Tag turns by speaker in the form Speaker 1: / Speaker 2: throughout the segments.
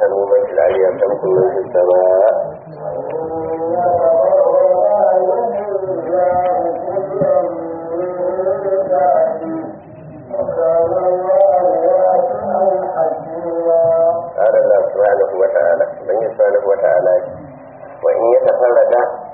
Speaker 1: له من في العلي يرحمكم من في السماء قال الله سبحانه وتعالى من سبحانه وتعالى وإن يتفرد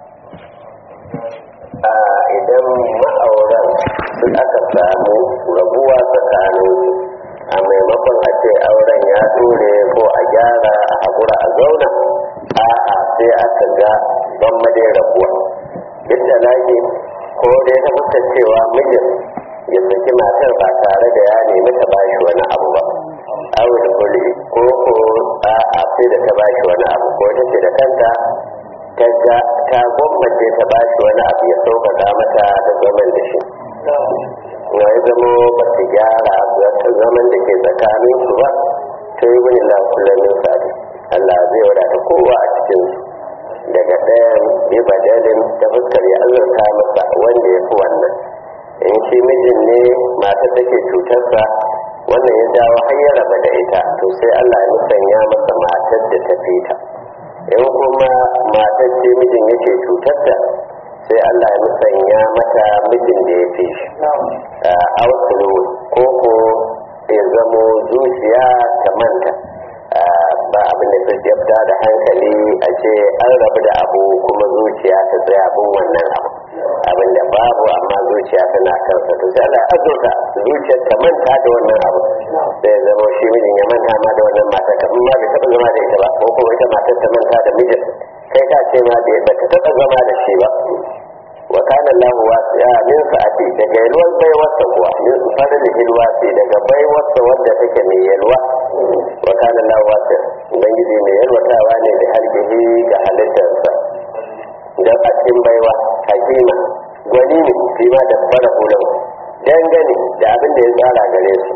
Speaker 1: a idan ma'auran sun aka samu rabuwa tsakanin a maimakon a ce auren ya dore ko a gyara a haƙura a zauna a'a sai aka ga ban madai rabuwa duk da lage ko dai ta fuska cewa mijin ya saki matar ba tare da ya nemi ta bashi wani abu ba awul kuli ko ko a'a sai da ta bashi wani abu ko ta ce da kanta ta ga ta gwammace ta ba shi wani abu ya sauƙaƙa mata da zaman da shi na ya zamo ba su gyara ta zaman da ke tsakanin su ba ta yi wani lafulamin sadi Allah zai wadata kowa a cikin su daga ɗayan bi badalin ta fuskar ya azurta masa wanda ya fi wannan in shi mijin ne mata take cutarsa wannan ya jawo har ya raba da ita to sai Allah ya musanya masa matar da ta fita in kuma matar ce mijin yake cutarta sai Allah ya musanya mata mijin da ya fi shi a wasu ko ko ya zamo zuciya ta manta ba abin da ta jabta da hankali a ce an rabu da abu kuma zuciya ta tsaya abin wannan abu abin da babu amma zuciya tana kansa to sai Allah ya azurta zuciyar ta manta da wannan abu sai zama shi mijin ya manta ma da wannan matar kamar ma bai taɓa zama da ita ba ko kuma ita matar ta manta da mijin kai ka ce ma bai ta taɓa zama da shi ba wa kana Allah wasi'a min sa'ati daga yalwar baiwarsa kuwa min fadli hilwasi daga baiwarsa wanda take mai yalwa wa kana Allah wasi'a ubangiji mai yalwatawa ne da halkihi ga halittarsa dan a cikin baiwa hakima gwani ne fi ma da fara hulau dangane da abin da ya tsara gare su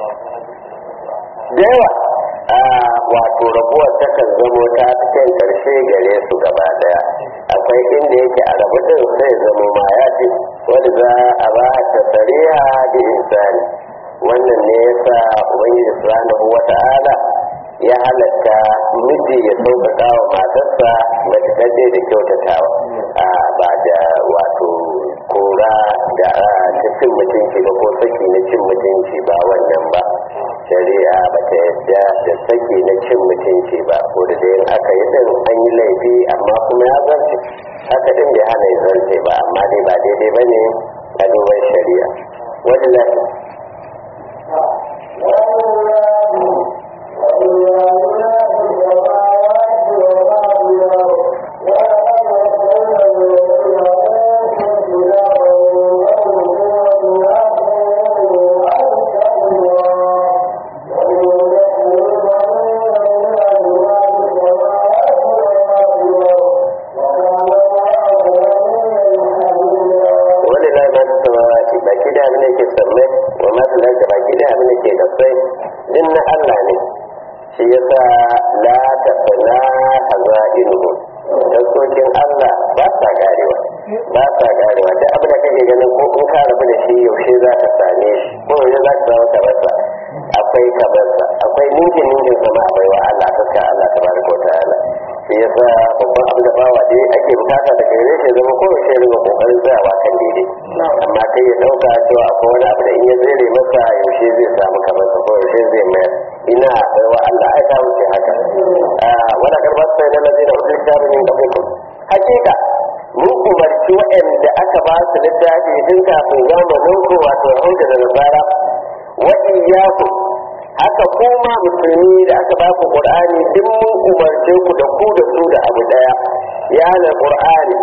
Speaker 1: da yawa a wato rabuwar takan zamo ta cikin karshe gare su gaba daya akwai inda yake a rabu din sai zamo ma ya ce wani za a ba ta sariya da insani wannan ne yasa ubangiji subhanahu wata'ala ya halatta miji ya sauƙaƙa wa matarsa mace kaje da kyautatawa a ba da wato kora da ta cin mutunci ba ko saki na cin mutunci ba wannan ba shari'a ba ta yadda da saki na cin mutunci ba ko da dai aka yi din an yi laifi amma kuma ya zarce haka din bai hana ya zarce ba amma dai ba daidai ba ne a duban shari'a wani lafi wani lai ma ta sama ki baki da abin da ke samme wa ma ta lai baki da abin da ke kasai din na Allah ne shi yasa la ta fana hazainuhu taskokin Allah ba sa garewa ba sa garewa duk abin da kake ganin ko in ka rabu da shi yaushe za ka same shi ko yaushe za ka samu kabarsa akwai kabarsa akwai ninkin ninkin sama akwai wa Allah ta Allah tabaraka wa ta'ala shi yasa babban abin da bawa dai ake bukata da gare shi zama ko yaushe riga kokarin tsayawa kan daidai amma kai ya dauka cewa akwai wani abu da in ya zere masa yaushe zai samu kamar sa ko yaushe zai mayar ina akwai wa Allah ai ta wuce haka wala karbar sai na lazina utul kitabi min qablikum hakika mun umarci waɗanda aka ba su littafi tun kafin zamanin ku wato hauka da nasara wa iyyakum haka kuma musulmi da aka ba ku qur'ani duk mun umarce ku da ku da su da abu daya ya na qur'ani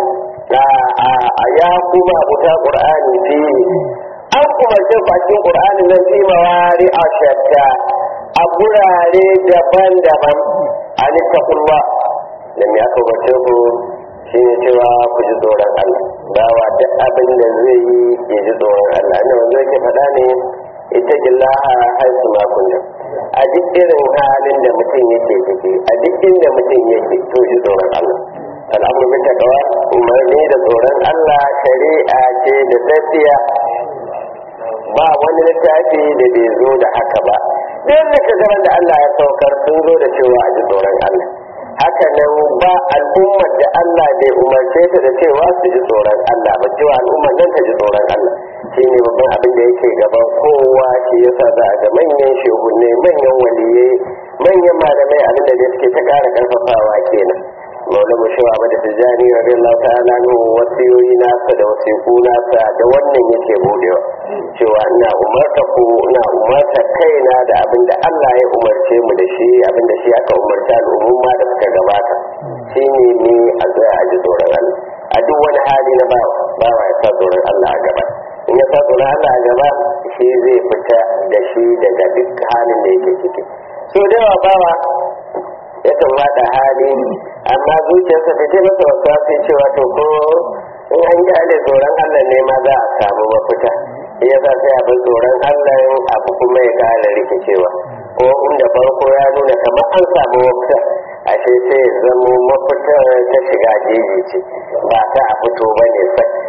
Speaker 1: a ya kuma abuta qur'ani fi an umarce ku a cikin qur'ani nan fi mawari a shatta a gurare daban-daban a littafullah da me aka umarce ku shi ne cewa ku ji tsoron Allah bawa duk abin da zai yi ya ji tsoron Allah ne wanda yake faɗa ne ita gillaha haisu makunta a duk irin halin da mutum yake ciki a duk inda mutum yake to ji tsoron Allah al'amur bi taqwa umarni da tsoron Allah shari'a ce da tafiya ba wani littafi da bai zo da haka ba duk da ka da Allah ya saukar sun zo da cewa a ji tsoron Allah haka nan ba al'ummar da Allah bai umarce ta da cewa su ji tsoron Allah ba cewa al'ummar nan ta ji tsoron Allah shi ne babban abin da yake gaban kowa shi yasa za a ga manyan shehunne manyan waliyai manyan malamai abin da suke ta ƙara ƙarfafawa kenan maula mu shawa ba da tijani radiyallahu ta'ala no wasiyoyi nasa da wasiku nasa da wannan yake budewa cewa ina umarta ku ina umarta kaina da abin da Allah ya umarce mu da shi abin da shi aka umarta al'umma da suka gabata shine ne a tsaya a ji tsoron Allah a duk wani hali na bawa bawa ya sa tsoron Allah a gaba in ya sa tsoron Allah a gaba shi zai fita da shi daga duk halin da yake ciki so da yawa bawa yakan wada hali amma zuciyarsa ta ce masa wasu sai cewa to ko in an gyale tsoron Allah ne ma za a samu mafita ya sa sai abin tsoron Allah abu kuma ya kara rikicewa ko inda farko ya nuna kamar an samu mafita ashe sai ya zamo mafita ta shiga jeji ce ba ta a fito ba ne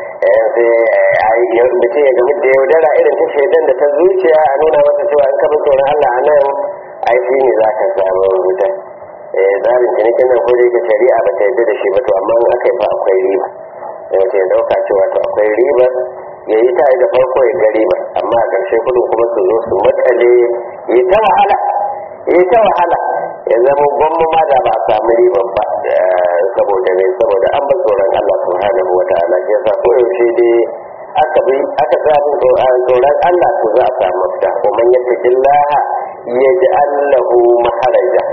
Speaker 1: sai mutum ya gami da yaudara irin ta shaidan da ta zuciya a nuna masa cewa an kaba tsoron Allah a nan ai shi ne za ka samu mafita tsarin cinikin nan ko da yake shari'a ba ta yarda da shi ba to amma in aka yi fa akwai riba yawace ya dauka cewa to akwai riba ya yi ta da farko ya ga riba amma a ƙarshe kudin kuma su zo su matsale ya ta wahala ya ta wahala ya zama gwamma ma da ba a samu riban ba saboda ne saboda an ba tsoron Allah subhanahu wa ta'ala ya sa ko yaushe dai aka bi aka samu tsoron Allah to za a samu mafita ko man yattaqillaha yaj'al lahu maharaja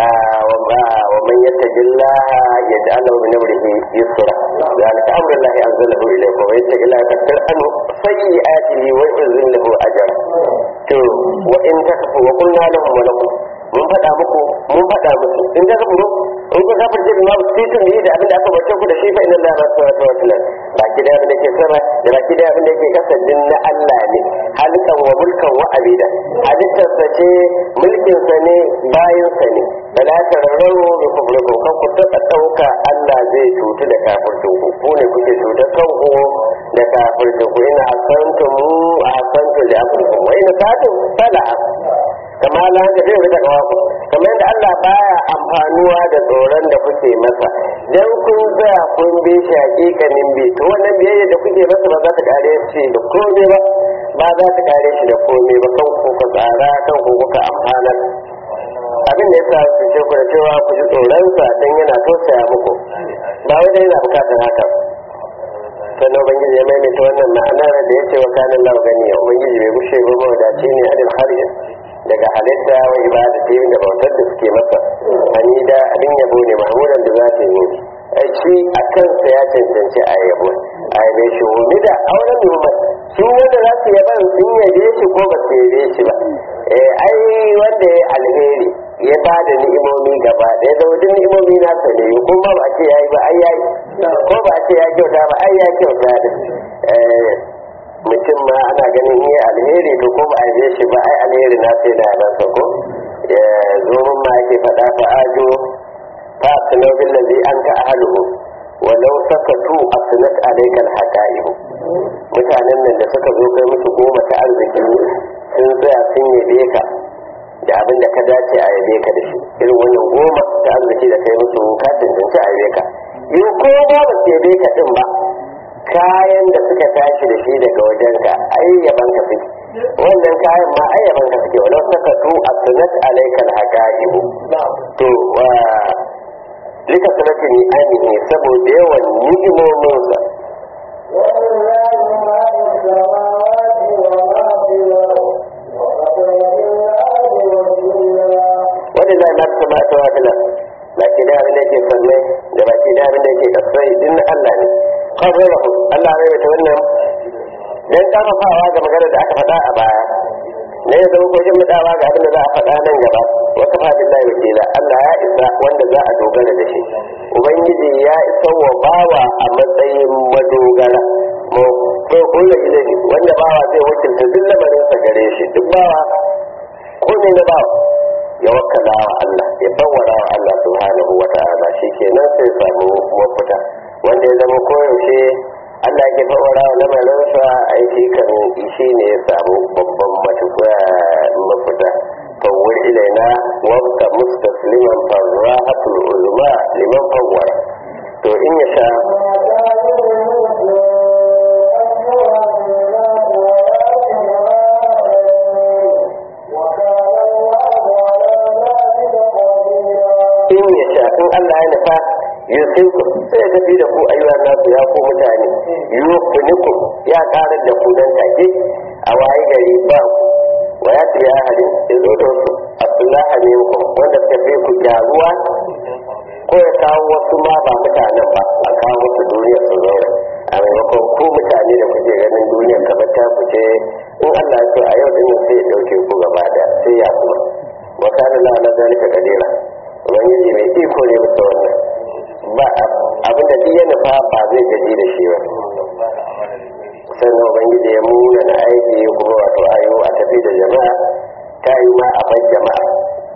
Speaker 1: ومن يتق الله يجعل له من امره يسرا ذلك امر الله انزله اليكم ومن يتق الله يكفر عنه سيئاته ويعزم له اجرا to wa in takfu wa qulna lahum wa lakum mun faɗa muku mun faɗa musu in ka kafuru in ka kafirce bi ma su tun da abin da aka bace ku da shi fa inna Allah ma sawa wa tilal baki da abin da ke sama da baki da abin da ke kasa din na Allah ne halikan wa mulkan wa abida halittar sa ce mulkin sa ne bayin sa ne bala tararru bi kufrikum kan ku taɓa ɗauka Allah zai cutu da kafircin ku ku ne kuke cutar kanku da kafircin ku ina asantum asantum li amrikum wa ina satum fala kama la da zai rika kawo ku kamar yadda Allah baya amfanuwa da tsoron da kuke masa dan kun za kun bi shi hakikanin bi to wannan biyayya da kuke masa ba za ta kare shi da komai ba ba za ta kare shi da komai ba kan ku ka tsara kan ku kuka amfana abin da yasa su ce ku da cewa ku ji tsoron sa dan yana tausaya muku ba wai dai yana bukatar haka sannan ubangiji ya maimaita wannan ma'anar da ya ce wa kanin lau gani ubangiji bai gushe ba mawadaci ne adil harin daga halitta wa ibada ta da bautar da suke masa hamida abin yabo ne mahmudan da za ta yi ai shi a kansa ya cancanci a yabo a yabe shi humida auren numan su wanda za su yaba sun yabe shi ko ba su yabe shi ba ai wanda ya alheri ya ba da ni'imomi gaba ɗaya da wajen ni'imomi na sa ne kuma ba a ce ya yi ba ai ya yi ko ba a ce ya kyauta ba ai ya kyauta da mutum ma ana ganin yi alheri to ko ba a yi shi ba ai alheri na sai da yaban ko ya zo mun ma yake faɗa fa ajo fa asnau bil ladhi anta ahluhu walau sakatu asnat alayka al haqa'iq mutanen nan da suka zo kai musu goma ta arziki sun tsaya sun yabe ka da abin da ka dace a yabe ka da shi irin wannan goma ta arziki da kai musu ka tantance a yabe ka in ko ba ba su yabe ka din ba kayan da suka tashi da shi daga wajen ka ai yaban ka suke wannan kayan ma ai yaban ka suke walau saka tu asnat alayka alhaqaibu to wa lika sanati ni amini saboda yawan ni'imomin sa wani zai ma ta mata wa filan baki da abin da yake sanne da baki da abin da yake kasai din Allah ne qarrarahu Allah ya ta wannan dan karfafawa ga magana da aka faɗa a baya ne ya zama kojin mutawa ga abin da za a faɗa nan gaba wa kafa billahi wakila Allah ya isa wanda za a dogara da shi ubangiji ya isa wa bawa a matsayin madogara mu ko kullu ilahi wanda bawa zai wakilta duk lamarin sa gare shi duk bawa ko ne na bawa ya wakkala wa Allah ya bawara wa Allah subhanahu wa ta'ala shikenan sai samu mafita wanda ya zama koyaushe Allah ke fawara wa lamarinsa aiki kan shi ne ya samu babban mafita ilaina wabka mustasliman farrahatul uzma liman fawwara to in ya sha in ya sha in Allah ya nufa yusinku sai ya tafi da ku ayyuan nasu ya ku mutane yufuniku ya karar da ku dan take a waye gari ba ku wa ya tiya hadin ya zo da wasu abdullahi ne ku wanda suka fi ku gyaruwa ko ya kawo wasu ma ba mutanen ba a kawo wasu duniya su zauna a maimakon ku mutane da kuke ganin duniya kamar ta ku ce in Allah ya so a yau din sai ya dauke ku gaba da sai ya kuma wa kana la na zalika kadira ubangiji mai iko ne bisa wannan ba abin da duk ya nufa ba zai gaji da shi ba sannan ubangiji ya muna na aiki kuma wato ayo a tafi da jama'a ta yi ma a bar jama'a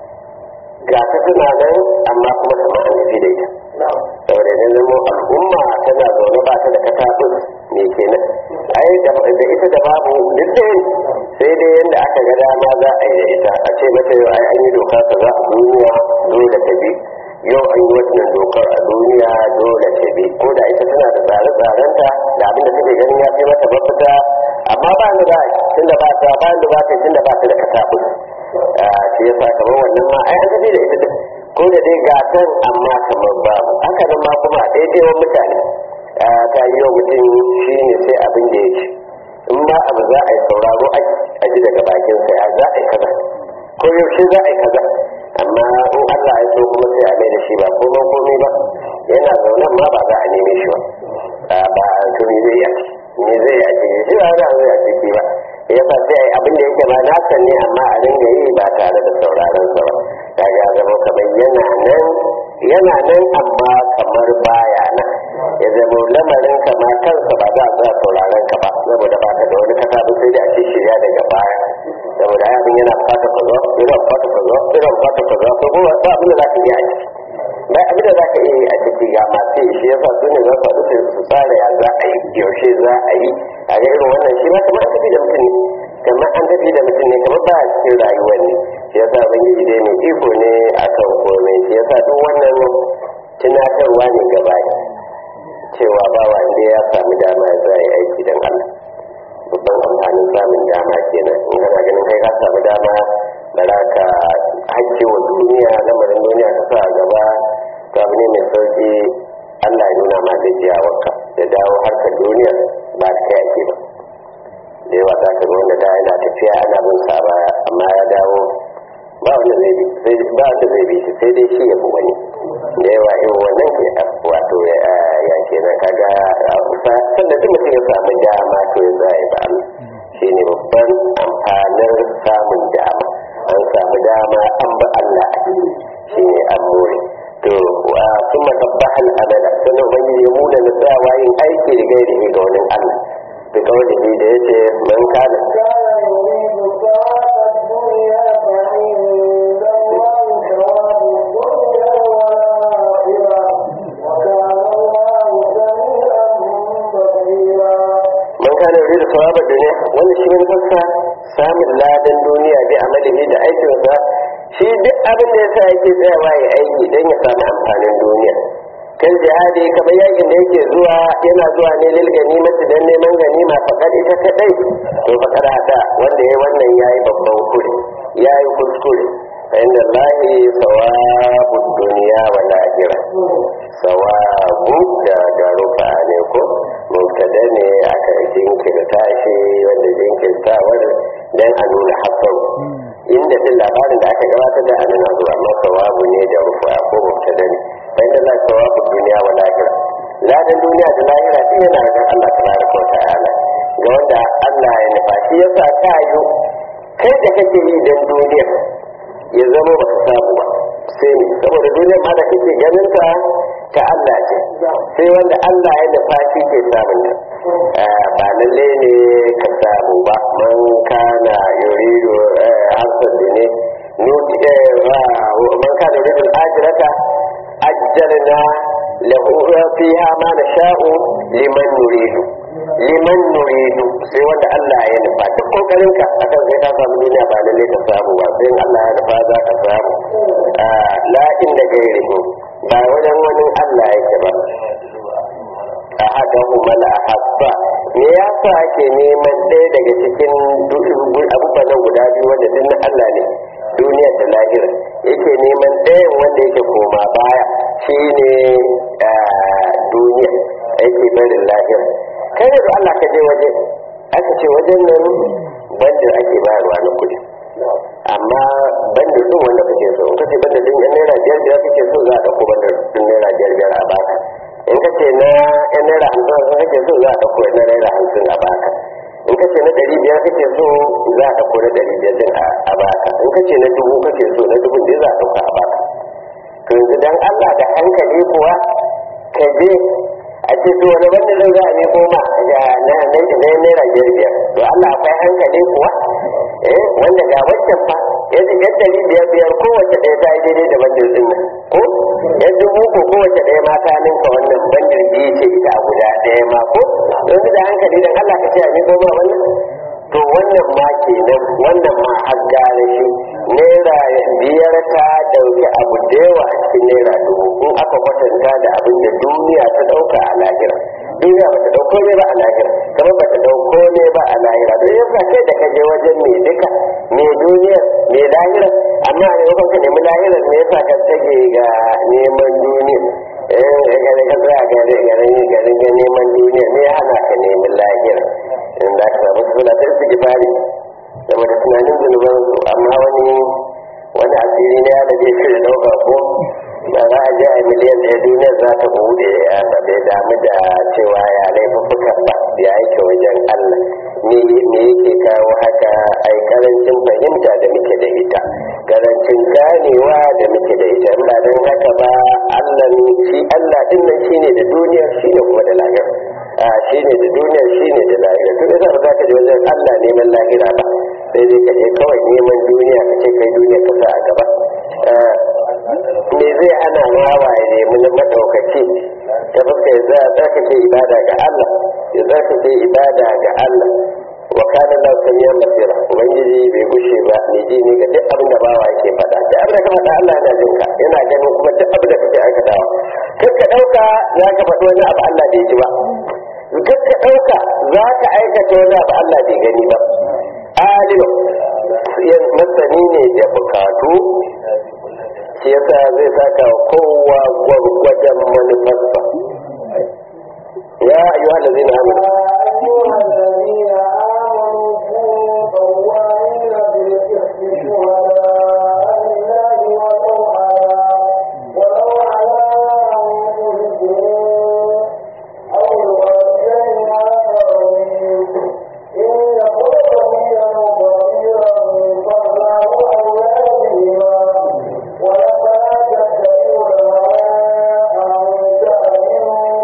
Speaker 1: ga ta suna nan amma kuma kamar an tafi da ita saboda idan zama al'umma tana zaune ba ta da katabus me kenan ai da ita da babu duk da sai dai yadda aka ga dama za a yi da ita a ce mata yau ai an yi doka ta za a duniya dole ta bi yau an yi wannan dokar a duniya dole ta bi ko da ita tana da tsare-tsarenta da abin da take ganin ya fi mata mafita amma ba ni ba tunda ba ta ba ni ba ta tunda ba ta da katabus shi ya sa kamar wannan ma ai an tafi da ita din ko da dai gatan amma kamar babu haka nan ma kuma a daidai mutane ta yi wa mutum shi ne sai abin da ya ci in ma abu za a yi sauraro a ji daga bakinsa ya za a yi kaza ko yaushe za a yi kaza amma in Allah ya so kuma sai a mai da shi ba komai komai ba yana zaunan ma ba za a neme shi ba ba to me zai yi me zai yi a ciki shi ba za a zai a ciki ba ya sa sai ai abin da yake ba nasa ne amma a dinga yi ba tare da sauraron sa ba kaga ya zama kamar yana nan yana nan amma kamar baya nan ya zama lamarin kama kansa ba za a za sauraron ka ba saboda ba ka da wani kasa ba sai da a ce shirya daga baya saboda ai abin yana fata ka zo yana fata ka zo yana fata ka zo ko ba ba abin da za ka yi a ciki ba abin da za ka iya yi a ciki ga masu yi shi yasa su ne za su haɗu sai su tsara ya za a yi yaushe za a yi a ga irin wannan shi ma kamar an tafi da mutum ne kamar an tafi da mutum ne kamar ba a cikin rayuwar ne shi yasa ubangiji dai mai iko ne akan komai shi yasa duk wannan tunatarwa ne gaba cewa ba wanda ya samu dama za a yi aiki don Allah babban amfanin samun dama kenan in kana ganin kai ka samu dama da za ka hakki wa duniya lamarin duniya ta sa a gaba to abu ne mai sauki Allah ya nuna ma gajiyawarka da dawo harkar duniya ba ta kai ake ba da yawa za ka ga wanda da yana tafiya ana bin sa baya amma ya dawo ba wanda zai bi sai ba wanda zai bi shi sai dai shi ya fi wani da yawa irin wannan ke wato ya kenan kaga sannan duk mutum ya samu dama to ya zai ba Allah shi ne babban amfanin samun dama an samu dama an ba Allah shi ne an more to sun matabbahan amala sannan ubangiji ya muna na tsayawa yin aiki da gairi ga wani Allah da kawai da ya ce man kana kana yuri da sawabar duniya wanda shi ne fassa samun ladan duniya bi amalihi da aikinsa shi duk abin da yasa yake tsayawa ya aiki don ya samu amfanin duniya kan jihadi kamar yakin da yake zuwa yana zuwa ne lil ganimati dan neman ganima fakar ita kadai to fakar hada wanda ya wannan yayi babban kure yayi kuskure inda lahi sawabu duniya wal akhirah sawabu da da rufa ne ko mubtada ne aka jinkirta shi wanda jinkirtawar dan a nuna hasaru inda din labarin da aka gabatar da anan a zuwa amma sawabu ne da rufa ko mubtada ne inda la sawabu duniya wal akhirah ladan duniya da lahira shi yana ga Allah tabaraka wa ta'ala ga wanda Allah ya nufa shi yasa ta yi kai da kake yi dan duniya ya zama ba ka samu ba sai ne saboda duniyar ma da kake ganin ta ta Allah ce sai wanda Allah ya nufa shi ke samun ta ba lalle ne ka samu ba man kana yuridu harsan da ne nuti man kana yuridu al-ajrata ajjalna lahu fiha ma nasha'u liman nuridu liman nuridu sai wanda Allah ya nufa duk kokarin ka akan sai ka samu duniya ba lalle ka samu ba sai Allah ya nufa za ka samu la inda gairihi ba wajen wani Allah yake ba a haka kuma la habba me yasa ake neman ɗaya daga cikin abubuwan nan guda biyu wanda duk na Allah ne duniyar da lahira yake neman ɗayan wanda yake koma baya shine duniya yake barin lahira kai da Allah ka je waje aka ce wajen nan bandar ake bayarwa na kuɗi amma bandar din wanda kake so in ka ce bandar din yan naira biyar biyar kake so za a ɗauko bandar din naira biyar biyar a baka in ka ce na yan naira hamsin hamsin kake so za a ɗauko na naira hamsin a baka in ka ce na ɗari biyar kake so za a ɗauko na ɗari biyar din a baka in ka ce na dubu kake so na dubun din za a ɗauka a baka to yanzu dan Allah da hankali kuwa ka je a ce to wani wanda zai za a ne koma ga na naira biyar biyar to Allah akwai hankali kuwa eh wanda ga wancan fa yanzu yan ɗari biyar biyar kowace ɗaya ta yi daidai da bandar ɗin nan ko yan dubu ko kowace ɗaya ma ta ninka wannan bandar biyu ce ita a guda ɗaya ma ko yanzu da hankali dan Allah ka ce a ne koma wannan to wannan ma kenan wannan ma har gane shi naira biyar ta dauki abu da yawa a cikin naira dubu in aka kwatanta da abin da duniya ta dauka a lahira duniya ba ta dauko ne ba a lahira kamar ba ta dauko ne ba a lahira don yasa kai da kaje wajen mai duka mai duniya mai lahira amma a maimakon ka nemi lahirar me yasa ka tage ga neman duniya eh ga ka tsaya ga ga ga neman duniya me ya hana ka neman lahira in da ka samu suna ta su gifari game da tunanin zunuban su amma wani wani asiri na da zai shirin dauka ko ba za a je a miliyan ɗaya duniyar za ta bude ba bai damu da cewa ya laifuffukan ba ya yake wajen allah me yake kawo haka ai karancin fahimta da muke da ita karancin ganewa da muke da ita ba don haka ba allah shi allah din nan shine da duniyar shine kuma da lahira a shi ne da duniya shi ne da lahira duk da ba za ka je wajen Allah neman lahira ba sai dai ka je kawai neman duniya ka ce kai duniya ka sa a gaba me zai ana ma waye nemi na madaukaki ta fuska ya za a tsarkake ibada ga Allah ya tsarkake ibada ga Allah wa kana da samiyan basira ubangiji bai gushe ba ne ji ne ga duk abin da bawa yake faɗa da abin da ka faɗa Allah yana jin ka yana ganin kuma duk abin da kake aikatawa kar ka ɗauka za ka faɗi wani abu Allah bai ji ba kar ka ɗauka za ka aikata wani abu Allah bai gani ba alim masani ne da bukatu shi yasa zai saka kowa gwargwadon manufarsa ya ayyuhal ladzina amanu
Speaker 2: أيها الذين آمنوا كونوا قوامين بالقسط شهداء لله ولو على ولو على أنفسكم أو الوالدين والأقربين إن يكن غنيا فقيرا فالله أولى بهما ولا تتبعوا الهوى أن تعدلوا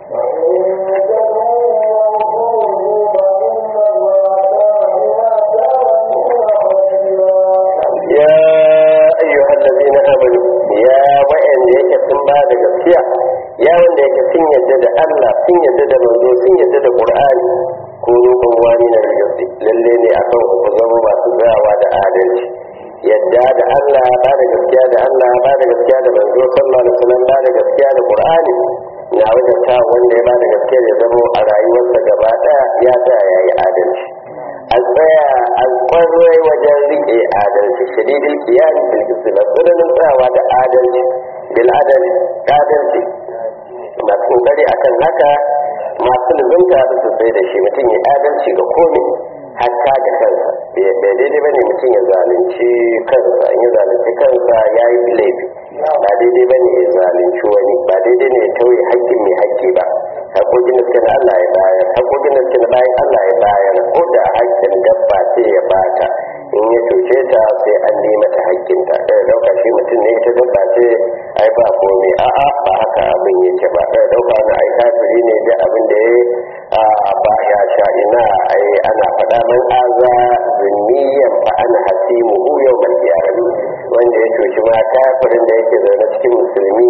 Speaker 1: ya ayyuhal ladzina amanu ya wa'anda yake sun ba da gaskiya ya wanda yake sun yadda da Allah sun yadda da manzo sun yadda da Qur'ani ko roƙon wani na gaske lalle ne akan ku zama masu tsayawa da adalci yadda da Allah ba da gaskiya da Allah ba da gaskiya da manzo sallallahu alaihi wasallam ba da gaskiya da Qur'ani na wajen ta wanda ya ba da gaskiya ya zama a rayuwarsa gaba ɗaya ya tsaya ya yi adalci a tsaya a kwarai wajen rike adalci shadidin kiyami bil islam tsananin tsayawa da adalci bil adalci adalci masu kokari akan haka masu lubunta da su sai da shi mutum ya adalci ga komai hatta ga kansa bai daidai ba ne mutum ya zalunci kansa in ya zalunci kansa ya yi laifi ba daidai ba ne ya zalunci wani ba daidai ne ya tauye hakkin mai hakki ba haƙoƙin da suke na Allah ya bayar haƙoƙin da suke na bayan Allah ya bayar ko da hakkin dabba sai ya bata in ya cuce ta sai an nema ta hakkinta ɗaya ɗauka shi mutum ne ita dabba ce ai ba komai a'a ba haka abin yake ba ɗaya ɗauka na ai kafiri ne da abin da ya ba ya sha ina ai ana faɗa man aza zunniyan fa ana hasimu hu yau mal wanda ya cuci ma kafirin da yake zaune cikin musulmi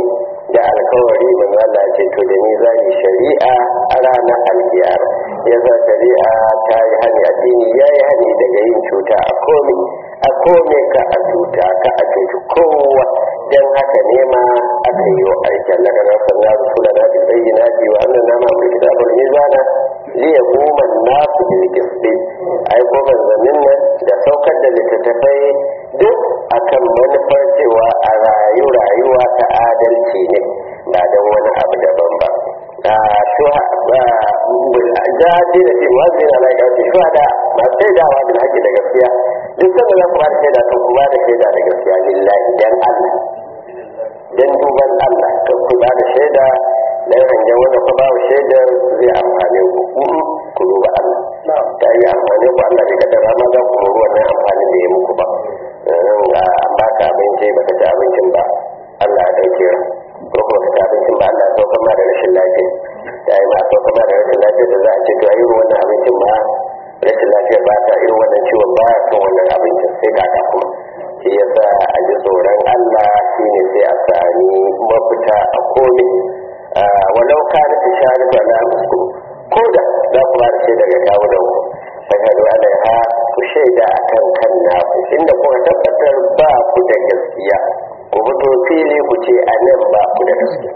Speaker 1: da alkawari manzo Allah ce to da ni zai shari'a a ranar alkiyama yasa shari'a ta yi hani addini ya yi hani daga yin cuta a komi a kome ka a cuta ka a cuci kowa dan haka ne ma aka yi wa aikin na ganar sannan rasula na bil bayyinati wa annan nama mai kitabul mizana li yaquma an-nasu bil qisti ai ko manzannin nan da saukar da littattafai duk akan manufar cewa a rayu rayuwa ta adalci ne ba don wani abu daban ba a shuha ba jaji da fi wazi na lai ɗauki shuha da masu shaidawa da haƙƙi da gaskiya duk sanda za ku ba da shaida kan ku ba da shaida da gaskiya lillahi dan Allah dan duban Allah kan ku ba da shaida dan hangen wanda ku ba shaidar zai amfane ku ku duba Allah ta yi amfani ku Allah bai kaddara ma za ku muru wannan amfanin da ya muku ba an baka abinci baka ci abincin ba Allah ya dauke ko kuma ka ci abincin ba Allah ya sauka ma da rashin lafiya ta yi ma sauka ma da rashin lafiya da za a ce to a irin wannan abincin ba rashin lafiya ba ta irin wannan ciwon ba ya son wannan abincin sai kaka kuma shi yasa a ji tsoron Allah shine sai a sami mafita a komai walau ka da tishari ba na musu ko da za ku ba da shi daga kawo da ku fashadu alaiha ku shaida a kan kan naku inda kuka tabbatar ba ku da gaskiya ku fito fili ku ce a nan ba ku da gaskiya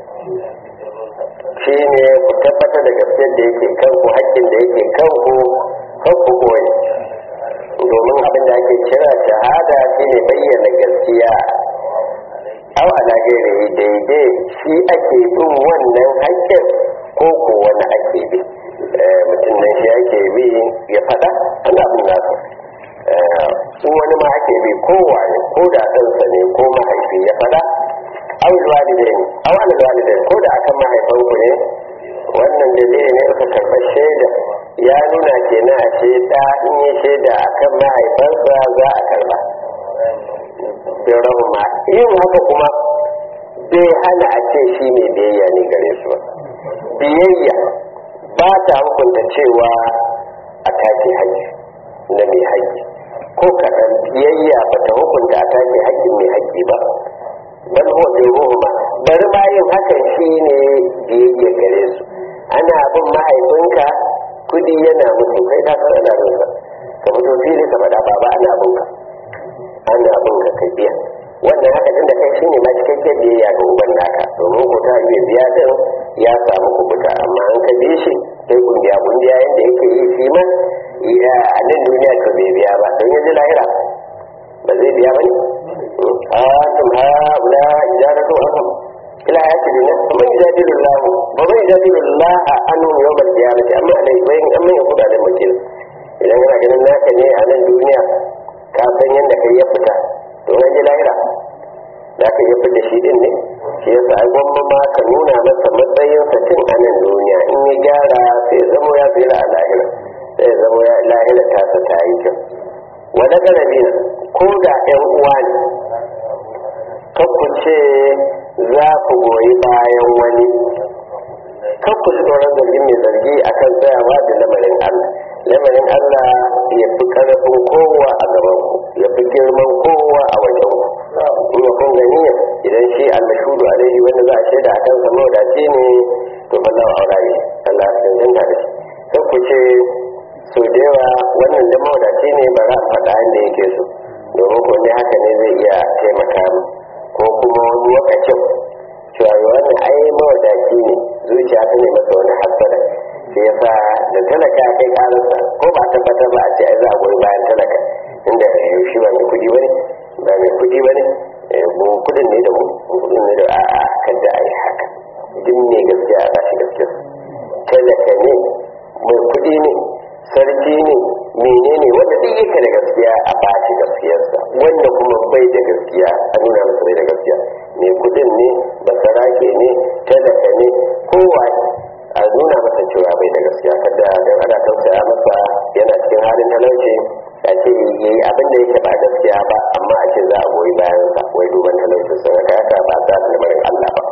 Speaker 1: shi ne ku tabbatar da gaskiyar da yake kanku haƙƙin da yake kanku kan ku koyi domin abin da ake kira shahada shi ne bayyana gaskiya aw ala gairi daidai shi ake bin wannan haƙƙin ko ko wani ake bi mutum nan shi ake bi ya faɗa ana bin nasa su wani ma ake bi kowa ne ko da ɗansa ne ko mahaifi ya faɗa aw walidai ne aw al walidai ko da akan mahaifan ku ne wannan dalili ne ka karɓar shaida ya nuna kenan a ce da in yi shaida akan mahaifansa za a karɓa bin rahuma yin haka kuma bai hana a ce shi ne biyayya ne gare su ba biyayya ba ta hukunta cewa a take haƙƙi na mai haƙƙi ko kaɗan biyayya ba ta hukunta a take haƙƙin mai haƙƙi ba bal huwa bin ruhuma bari ma yin hakan shi ne biyayya gare su ana bin mahaifinka kudi yana mutu kai ta san ana bin ka ka fito fili ka faɗa baba ana bin ka ana bin ka kai biya wannan haka tun da kai shi ne ma cikakken biyayya ga uban naka domin ko ta iya biya din ya samu kubuta amma an ka bi shi sai kungiya kungiya yadda yake yi shi ma a nan duniya to bai biya ba don yanzu lahira ba zai biya ba ne antum haula ijaratu ahum ila ayati dina man yujadilu Allah wa man yujadilu Allah anhum yawm al-qiyamati amma alai bayin amma ya kuda da mutum idan kana ganin naka ne a nan duniya ka san yadda kai ya fita to an ji lahira za ka iya fita shi din ne shi yasa ai gwamma ma ka nuna masa matsayin sa tun a nan duniya in ya gyara sai ya zamo ya tsira a lahira sai ya zamo ya lahira ta sa ta yi kyau wani garabi na ko da yan uwa ne kakku ce za ku goyi bayan wani kakku ji tsoron zargin mai zargi akan tsayawa da lamarin Allah lamarin Allah ya fi ƙarfin kowa a gaban ku ya fi girman kowa a wajen ku kuma kun gani idan shi almashudu alaihi wanda za a shaida a kan sama da ce ne to Allah wa aura ne Allah ya cancanta da shi sai ku ce so da yawa wannan da mawadaci ne ba za a faɗa inda yake so domin ko ne haka ne zai iya taimaka mu ko kuma wani lokacin cewa wannan ai mawadaci ne zuciya ta ne masa wani hasada shi yasa da talaka kai karansa ko ba tabbatar ba a ce ai za a goyi bayan talaka inda shi ba mai kudi bane ba mai kudi bane mu kudin ne da mu kudin ne da a'a kada ai haka duk ne gaskiya a bashi gaskiya talaka ne mai kudi ne sarki ne menene wanda duk yake da gaskiya a bashi gaskiyarsa wanda kuma bai da gaskiya a nuna masa bai da gaskiya mai kudin ne basarake ne talaka ne kowa a nuna masa cewa bai da gaskiya kada dan ana tausaya masa yana cikin halin talauci a ce yi abin da yake ba gaskiya ba amma a ce za a goyi bayan sa wai duban talaucin sa ga haka ba za ta lamarin Allah ba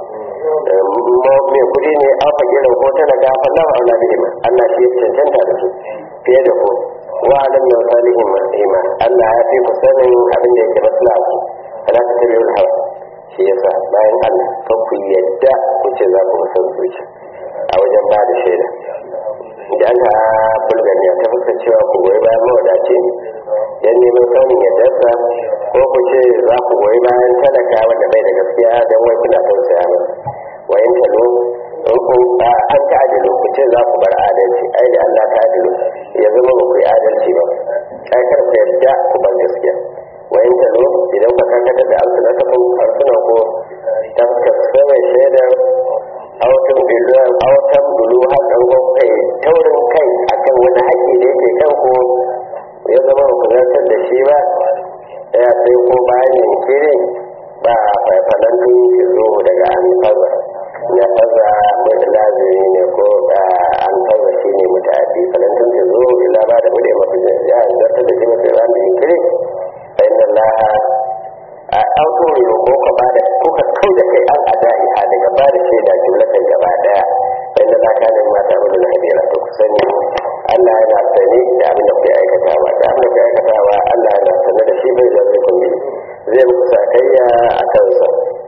Speaker 1: mai kudi ne an fage da ko talaka fa Allah wa Allah bihima Allah shi ya cancanta da su fiye da ku wa alam min salihim ima Allah ya fi ku sanin abin da yake maslaha ku ala ta tabi'ul hawa shi yasa bayan Allah kan ku yadda ku ce za ku san zuci a wajen ba da shaida idan ka bulgariya ta fuskar cewa ku goyi bayan mawadaci yan neman samun yardarsa ko ku ce za ku goyi bayan talaka wanda bai da gaskiya don wai kuna tausaya masa wayan talo in ku an ta adilu ku ce za ku bar adalci ai da Allah ta adilu ya zama ba ku yi adalci ba ai kar ku yarda ku bar gaskiya wayan talo idan ku karkatar da alsunatakum harsunan ku ta fuskar saman shaidar autan bilu autan bulu har ɗan kai taurin kai akan wani haƙƙi da yake kan ku ya zama ba ku zartar da shi ba ya sai ko bayan yankiri ba faifalan tun ki zo daga an faza ya faza mai da lazimi ne ko an faza shi ne mutaddi falantun ki zo ila ba da bude mafi ya zartar da shi mafi ran da yankiri fa inna allaha a auto ne ko ka ba da kuka kau da kai an adai a daga ba da shaida jumlatan gaba daya fa inna allaha kana ma ta'malu al-hadira to ku sani Allah yana sani da abin da kuke aikatawa da abin da kuke aikatawa Allah yana sani da shi bai zai kun yi zai muku sakayya a kansa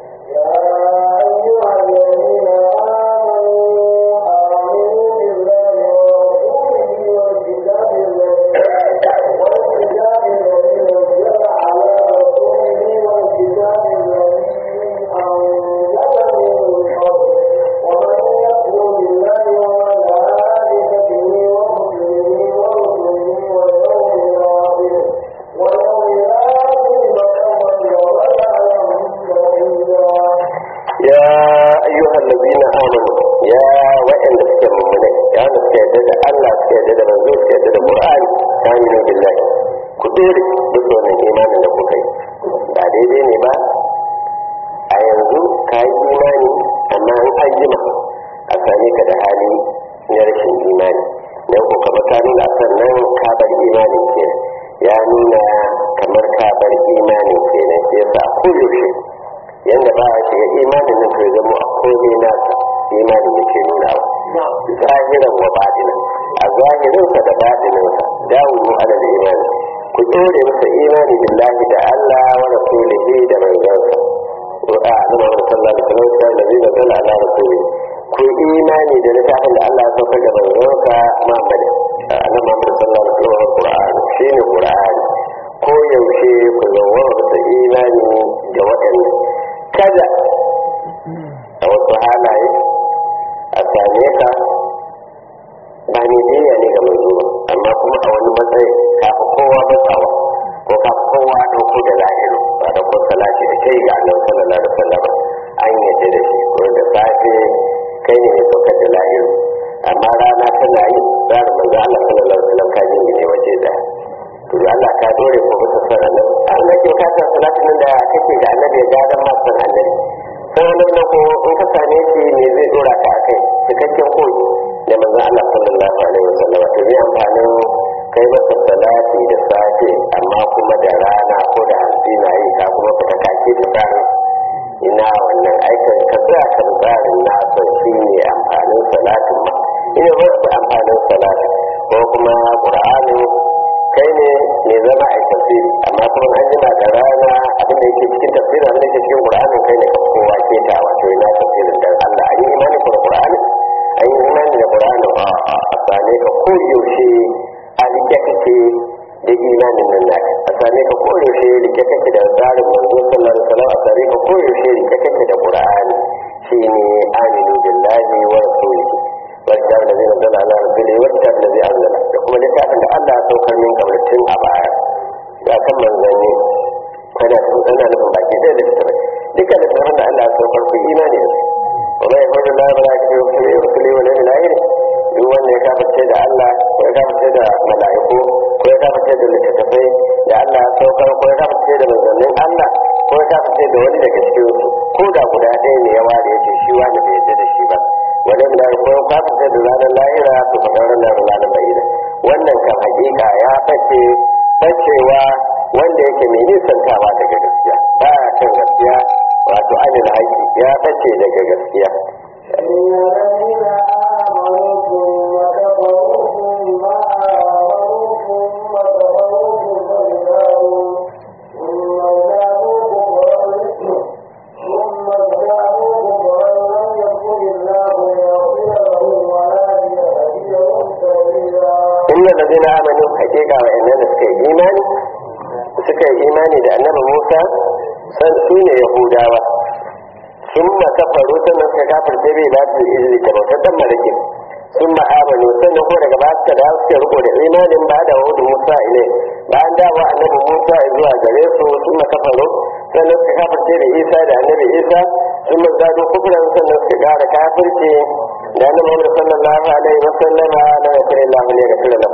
Speaker 1: ya ayyuhan ladina amanu ya wa'anda suke mummune ya wanda suke yadda da Allah suke yadda da manzo suke yadda da Qur'ani aminu billahi ku dore duk wannan imanin da kuka yi ba daidai ne ba a yanzu ka yi imani amma an ajima a same ka da hali na rashin imani dan ko kamar ka nuna sannan ka bar imanin ke ya nuna kamar ka bar imanin kenan sai yasa a koyaushe yadda ba a shiga imanin nan kai zama a komai nasa imanin da ke nuna wa zahiran wa baɗina a zahirinsa da baɗininsa dawo ala da imani ku tsore masa imani billahi da Allah wa rasulihi da manzansa wa a nuna wa sallallahu alaihi wasallam da zai nazala ala rasuli ku imani da littafin da Allah ya saukar da manzansa Muhammad annabi Muhammad sallallahu alaihi wasallam Qur'ani shine Qur'ani ko yaushe ku zama masa imani da waɗannan kada a wasu halaye a same ka ba ne jiya ne ga mai zuwa amma kuma a wani matsayi kafa kowa matsawa ko kafa kowa ɗauko da lahiru ba da ko salati da kai ga annabi sallallahu alaihi wasallam an yadda da shi ko da safe kai ne mai saukar da lahiru amma rana tana yi tsarin manzo Allah sallallahu alaihi wasallam ka jingine waje daya to Allah ka dore ko bisa san annabi Allah ke ka san salatin da kake ga annabi ya gadan ma san annabi sai wannan na ko in ka same shi ne zai dora ka akai cikakken koyi da manzon Allah sallallahu alaihi wasallam to zai amfanin kai masa salati da safe amma kuma da rana ko da hantsi na yi ka kuma fita kake ta tsarin ina wannan aikin ka tsaya kan tsarin nasa shi ne amfanin salatin ma ina ba amfanin salatin ko kuma qur'ani kai ne mai zama a tafsiri amma kuma an jima da rana abin da yake cikin tafsirin abin da yake cikin qur'anin kai ne kowa ke ta wato ina tafsirin dan Allah an yi imani da qur'ani an yi imani da qur'ani a a sane ka ko yaushe a rike kake da imanin nan naka a sane ka ko yaushe rike kake da tsarin manzo sallallahu alaihi wasallam a sane ka ko yaushe rike kake da qur'ani shine aminu billahi wa rasulihi والكتاب الذي نزل على رسوله والكتاب الذي انزل يقول لكتاب ان الله سوكر من قبل التن ابايا يا كم من زني انا انا لكم باقي زي الكتاب ديك الكتاب ان الله سوكر في ايمانه وما يقول الله ملائكته ورسله واليوم الاخر duk wanda ya kafarce da Allah ko ya kafarce da mala'iku ko ya kafarce da littattafai da Allah ya saukar ko ya kafarce da manzannin Allah ko ya kafarce da wani daga cikin su ko da guda ɗaya ne ya ware ya ce shi wani bai yarda da shi ba wani da ko ka fita da ranar lahira to ka ranar da ranar bayyana wannan kan hakika ya bace bacewa wanda yake mai nisantawa daga gaskiya ba ya kan gaskiya wato anil haƙi ya bace daga gaskiya
Speaker 2: الذين آمنوا ثم كفروا ثم آمنوا ثم كفروا ثم ازدادوا ثم ازدادوا كفرا ثم
Speaker 1: inna ladina amanu hakika wa inna da suka yi imani suka yi imani da annabi Musa san su ne Yahudawa sun ma kafaru sannan suka kafirce bai ba su izini ta bautar dan malaki sun ma amanu sannan ko daga ba suka dawo suka riko da imanin ba da wahudu Musa ile bayan dawo annabi Musa zuwa gare su sun ma kafaru sannan suka kafirce da Isa da annabi Isa sun ma zado kufran sannan suka kara kafirce da annabi Muhammad sallallahu alaihi wa sallama la yakun illahu ne ga sirrin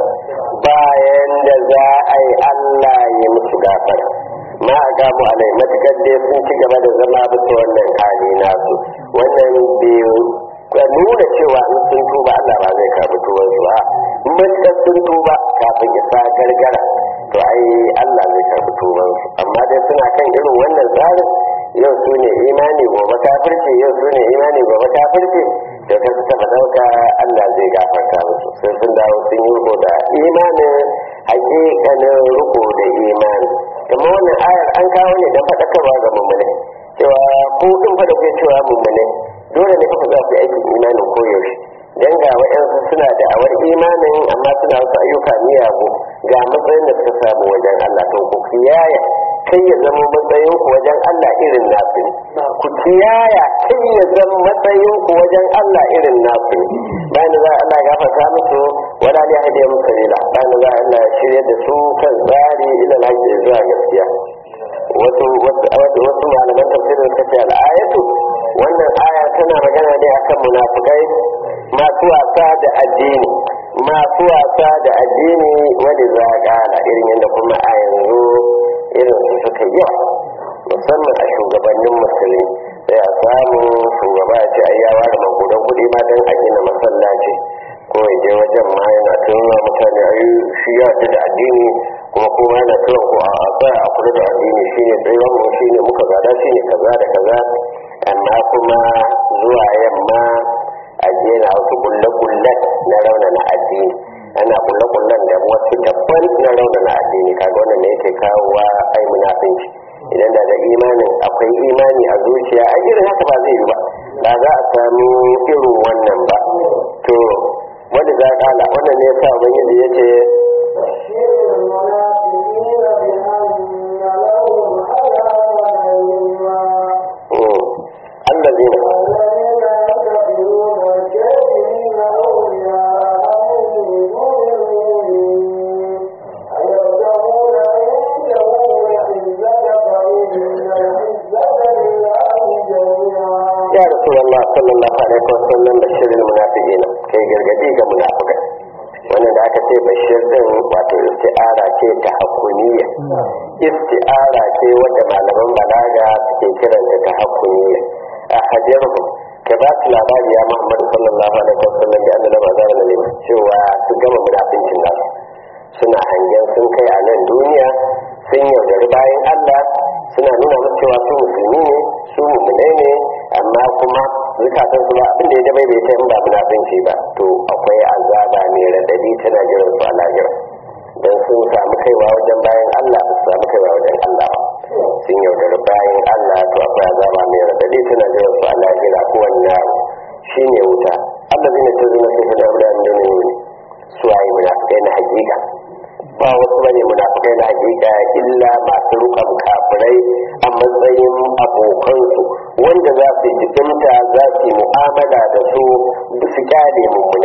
Speaker 1: bayan da za a yi Allah ya musu gafara ma a gamu alai matukar dai sun ci gaba da zama bisa wannan hali nasu wannan biyu ka nuna cewa in sun tuba Allah ba zai karbi tuban su ba matukar sun tuba kafin isa gargara to ai Allah zai karbi tuban su amma dai suna kan irin wannan tsarin yau su ne imani gobe kafirci yau su ne imani gobe kafirci da ta su taba dauka Allah zai gafarta musu sai sun dawo sun yi riko da imanin hakikanin riko da imani kuma wannan ayar an kawo ne don faɗakarwa ga mummune cewa ko in fa da kuke cewa mummune dole ne kafa za ku yi aikin imanin koyaushe dan ga wa'yansu suna da awar imanin amma suna wasu ayyuka miyagu ga matsayin da suka samu wajen Allah to ku kiyaya kai ya zama matsayin ku wajen Allah irin nasu ne ku kiyaya kai ya zama matsayin ku wajen Allah irin nasu ne bayan za Allah ya gafarta musu wala ne hadiya musu sabila bayan za Allah ya shirya da su kan tsari ila hajji zuwa gaskiya wasu wasu malaman tafsirin suka ce al'ayatu wannan aya tana magana ne akan munafikai masu wasa da addini masu wasa da addini wani za gana irin yadda kuma a yanzu irin su suka yawa musamman a shugabannin musulmi sai a samu shugaba ya ce ya ware magudan kuɗi ma don a gina masallaci ko ya je wajen ma yana tunawa mutane a shi ya da addini kuma kuma yana tunawa ko a tsaya a kula da addini shine tsayuwar mu shine muka gada shine kaza da kaza amma kuma zuwa yamma a jera wasu kulle-kullen na raunana addini ana kulle-kullen da wasu dabban na raunana addini kaga wannan ne yake kawowa ai munafinci idan da da imanin akwai imani a zuciya a irin haka ba zai yi ba ba za a samu irin wannan ba to wanda za kala wannan ne yasa ubangiji ya ce الذين ya rasulullah sallallahu alaihi wasallam bashir almunafiqina kai gargadi ga munafikai wannan da aka ce bashir din wato isti'ara ce ta hakuniya isti'ara ce wanda malaman balaga suke kiranta ta hakuniya a hajjarhu ka ba su labari ya muhammadu sallallahu alaihi wasallam da annabi azara na lima cewa su gama munafincin nasu suna hangen sun kai a nan duniya sun yaudari bayan allah suna nuna musu cewa su musulmi ne su mu'minai ne amma kuma zukatan su ba abin da ya dabai bai ta in ba munafinci ba to akwai azaba mai radadi tana jiran su a lahira don sun samu kaiwa wajen bayan Allah ba su samu kaiwa wajen Allah ba sun yaudari bayan Allah to akwai azaba mai radadi tana jiran su a lahira ko wannan shi ne wuta Allah zai ne ta zuna sai da wurin da ne su ayi munafikai na hakika ba wasu bane munafikai na hakika illa masu rukan kafirai a matsayin abokansu wanda za su jikimta za su yi mu'amala da su su kyale mummune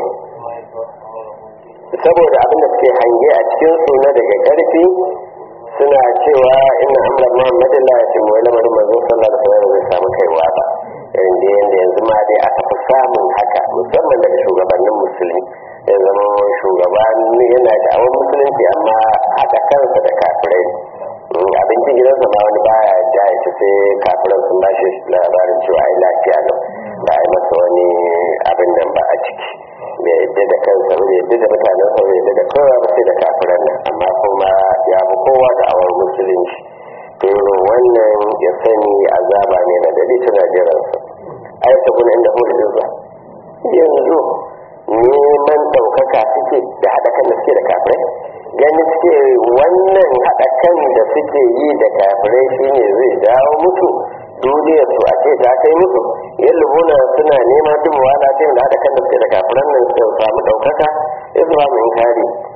Speaker 1: saboda abin da suke hange a cikin su na daga karfi suna cewa ina amra muhammadin la ya timu lamarin manzon sallallahu alaihi wasallam zai samu kaiwa ba irin da yanda yanzu ma dai aka fi samun haka musamman daga shugabannin musulmi ya zama shugaba yana da awon musulunci amma haɗa kansa da kafirai abincin gidansa ma wani baya ja ya ci sai kafiran sun ba shi labarin cewa ai lafiya nan ba a yi masa wani abin nan ba a ciki bai yadda da kansa bai yadda da mutanen sa bai yadda da kowa ba sai da kafiran nan amma kuma ya fi kowa da awon musulunci to wannan ya sani azaba ne na dali tana jiransa ai ta guna inda hulun izza yanzu neman ɗaukaka suke da haɗa kan da suke da kafirai gani suke wannan haɗa kan da suke yi da kafirai shine zai dawo musu duniyar su a ce ta kai musu yin lubuna suna nema duk wala ta da haɗa kan da suke da kafiran nan su samu ɗaukaka ya su samu inkari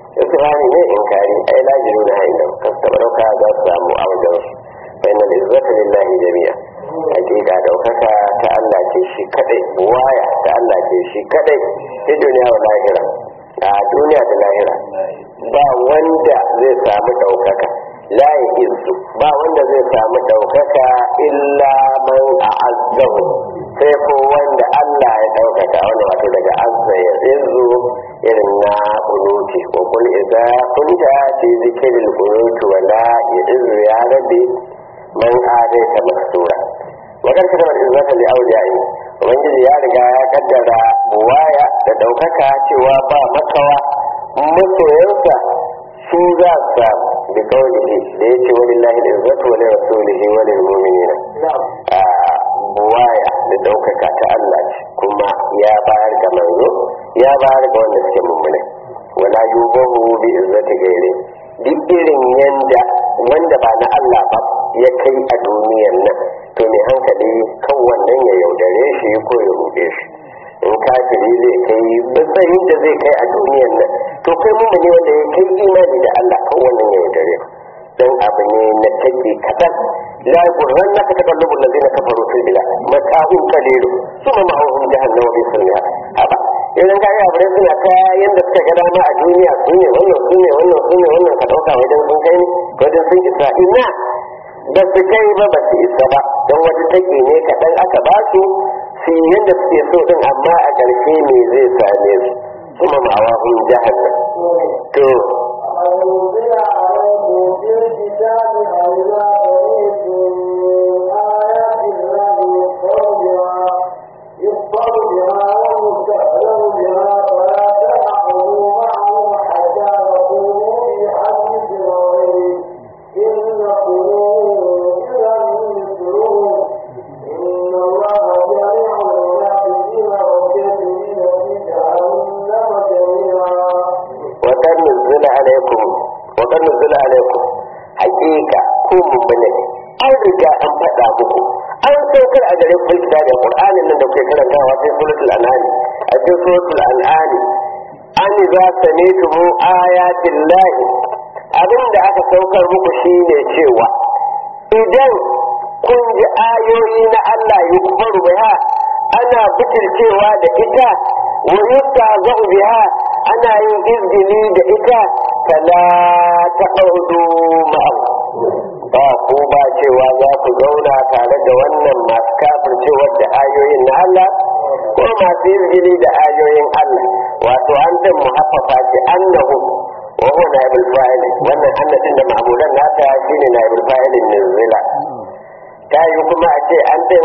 Speaker 1: istifani ne inkari ai lajiru na hain da kasta dauka za su samu a wajen su fa inna izzata lillahi jami'a hakika daukaka ta Allah ce shi kadai waya ta Allah ce shi kadai ta duniya wa lahira a duniya da lahira ba wanda zai samu daukaka la izzu ba wanda zai samu daukaka illa man a'azzahu sai ko wanda Allah ya daukaka wanda wato daga azza ya izzu irin na kunuti ko kul idza kunta fi zikril kunuti wa la izzu ya rabbi man adaita maksura wajen kalmar izzata li awliyai ubangiji ya riga ya kaddara buwaya da daukaka cewa ba makawa masoyansa su za su samu bi kawai da ya ce wani lahi da izzatu wa rasulihi wa lil mu'minina a buwaya da daukaka ta Allah ce kuma ya bayar ga manzo ya bayar ga wanda suke mummune wala yubahu bi izzati gairi duk irin yanda wanda ba na Allah ba ya kai a duniyar nan to mai hankali kan wannan ya yaudare shi ko ya ruɗe shi in kafiri zai kai matsayin da zai kai a duniyar nan to kai mu ne wanda ya kai imani da Allah kan wannan ya yaudare dan abu ne na take kadan la yurran naka takallubu allazina kafaru fil bilad mata'un qalilu summa ma'ahum jahannam wa bi'sal mihad haba idan ka yi abu suna kayan da suka ga dama a duniya su ne wannan su ne wannan su ne wannan ka dauka wajen sun kai ne wajen sun isa ina ba su kai ba ba su isa ba don wata take ne kaɗan aka ba su su yi yadda suke so din amma a ƙarshe me zai same su kuma ma'awa hun jahannam to
Speaker 2: أنزل عليكم في الكتاب أئذا سمعتم آيات الله يكفر بها يكفر بها ويستهزأ بها فلا تأخذوا معهم حتى يقولوا في حديث غيره إنكم إذا مثلهم إن الله جميع المنافقين والكافرين في جهنم جميعا
Speaker 1: وقد نزل عليكم وقد نزل عليكم حقيقة ku mummune an riga an faɗa muku an saukar a gare ku da Qur'anin nan da kuke karantawa sai suratul an'am a cikin suratul an'am an za sami'tum ayatin lahi abin da aka saukar muku shine cewa idan kun ji ayoyi na Allah yi kufaru biha ana bitircewa da ita wa yustahza'u biha ana yin izgili da ita fala taqudu ma'ahu ba ko ba cewa za ku zauna tare da wannan masu kafircewa da ayoyin na Allah ko masu izgili da ayoyin Allah wato an din muhaffafa ce annahu wa huwa naibul fa'il wannan annatin da ma'mulan nata shine naibul fa'ilin nuzila ta yi kuma a ce an din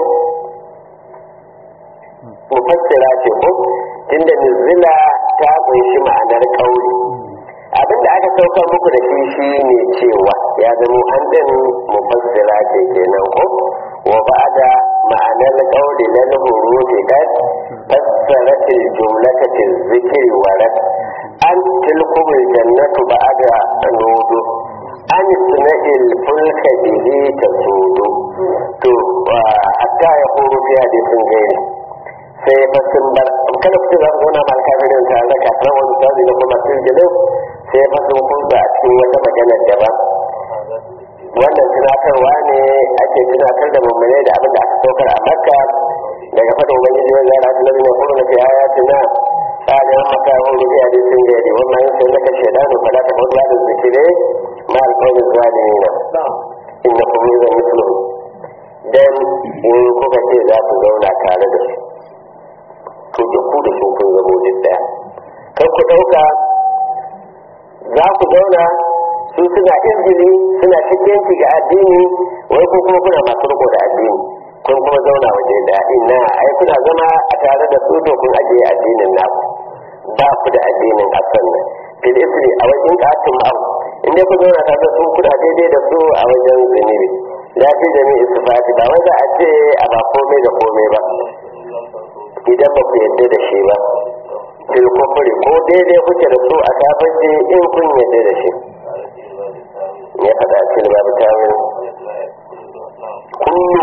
Speaker 1: mufassira ce ko tunda nuzila ta kunshi ma'anar kauli abinda aka sauka muku da shi shine cewa ya zama an din mufassira ce kenan ko wa ba'da ma'anar kauli na hurufi kad fassarat al-jumlata tizkiri wa rad an tilkum al-jannatu ba'da nudu an suna'il fulka bihi tasudu to hatta ya huru fi hadisin gairi sai fa sun bar kada ku za ku zauna ma alkafirin tare da kafin wani sauri da kuma sun jinin sai fa sun kunsa a cikin wata maganar daban wannan tunatarwa ne ake tunatar da mummune da abin da aka saukar a makka daga fadin ubangiji wanda ya rasu lalina kuma na fi haya tuna tsarin maka hulu fi hadisin gari wannan yin sai naka shaidanu fala ta fadu da zikire ma alƙawarin zalimina inna kuma zan mislu dan in kuka ce za ku zauna tare da su to da ku da su kun zamo duk daya kar ku dauka za ku zauna su suna izgili suna cikinci ga addini wai ko kuma kuna masu riko da addini kun kuma zauna waje da ina ai kuna zama a tare da su to kun ajiye addinin naku ba ku da addinin asan nan fil isri a wajen katin abu inda ku zauna tare da su kuna daidai da su a wajen zunubi la fi jami'i sifati ba wai za a ce a ba komai da komai ba idan ba ku yadda da shi ba fil kufri ko daidai kuke da su a kafirci in kun yadda da shi ya faɗa cikin babu tawil kullu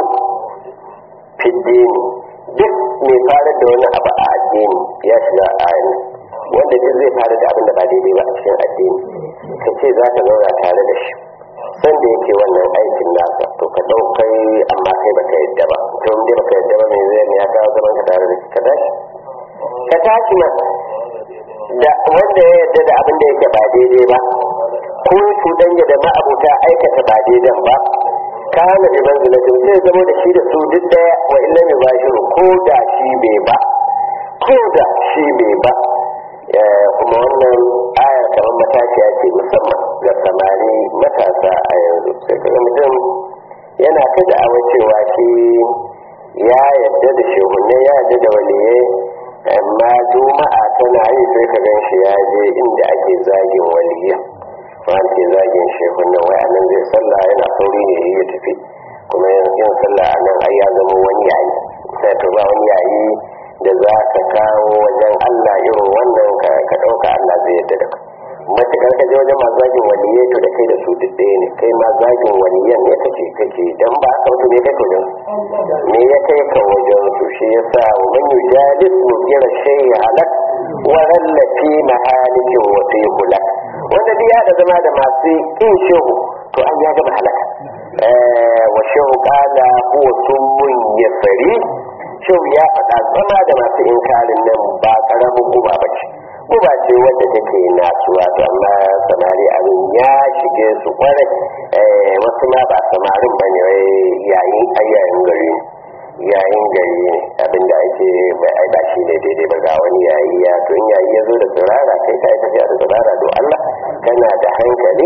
Speaker 1: fiddini duk mai farar da wani abu a addini ya shiga ayin wanda duk zai fara da abin da ba daidai ba a cikin addini ka ce za ka zauna tare da shi san da yake wannan aikin nasa to ka ɗaukai amma kai baka yadda ba to in dai baka yadda ba me zai ne ya kawo zaman ka tare da shi ka tashi ka tashi ma da wanda ya yadda da abin da yake ba daidai ba ko su danya da ma'abuta aikata ba daidan ba kana da manzilatin sai zama da shi da su duk daya wa illa mai bashiru ko da shi bai ba ko da shi bai ba kuma wannan ayar kamar matashiya ce musamman ga samari matasa a yanzu sai kaga mutum yana ta da'awa cewa shi ya yadda da shehunne ya yadda da waliyai amma juma'a tana yi sai ka gan shi ya je inda ake zagin waliyan wani ke zagin shehunne wai a nan zai sallah yana sauri ne ya tafi kuma yin sallah a nan ai ya zama wani yayi sai to ba wani yayi da za ka kawo wajen Allah irin wannan ka ɗauka Allah zai yadda da matuƙar ka je wajen masu zagin waliyai to da kai da su duk ɗaya ne kai ma zagin waliyan ne kake kake dan ba haka mutum ne kai ka wajen me ya kai ka wajen su shi yasa wa man yujalis mujira shay'a halak wa rallafi mahalikin wa fi hulak wanda duk ya da zama da masu kin shehu to an ya gama halaka wa shehu kala huwa summun yasari shehu ya faɗa zama da masu inkarin nan ba karamin guba ba ce guba ce wadda take nasuwa to amma samari abin ya shige su kwarai wasu ma ba samarin ba ne yayin ayyayin gari yayin gari ne abinda ake bai ba shi ne daidai ba ga wani yayi ya to in yayi ya zo da tsirara kai ka yi tafiya da tsirara do Allah kana da hankali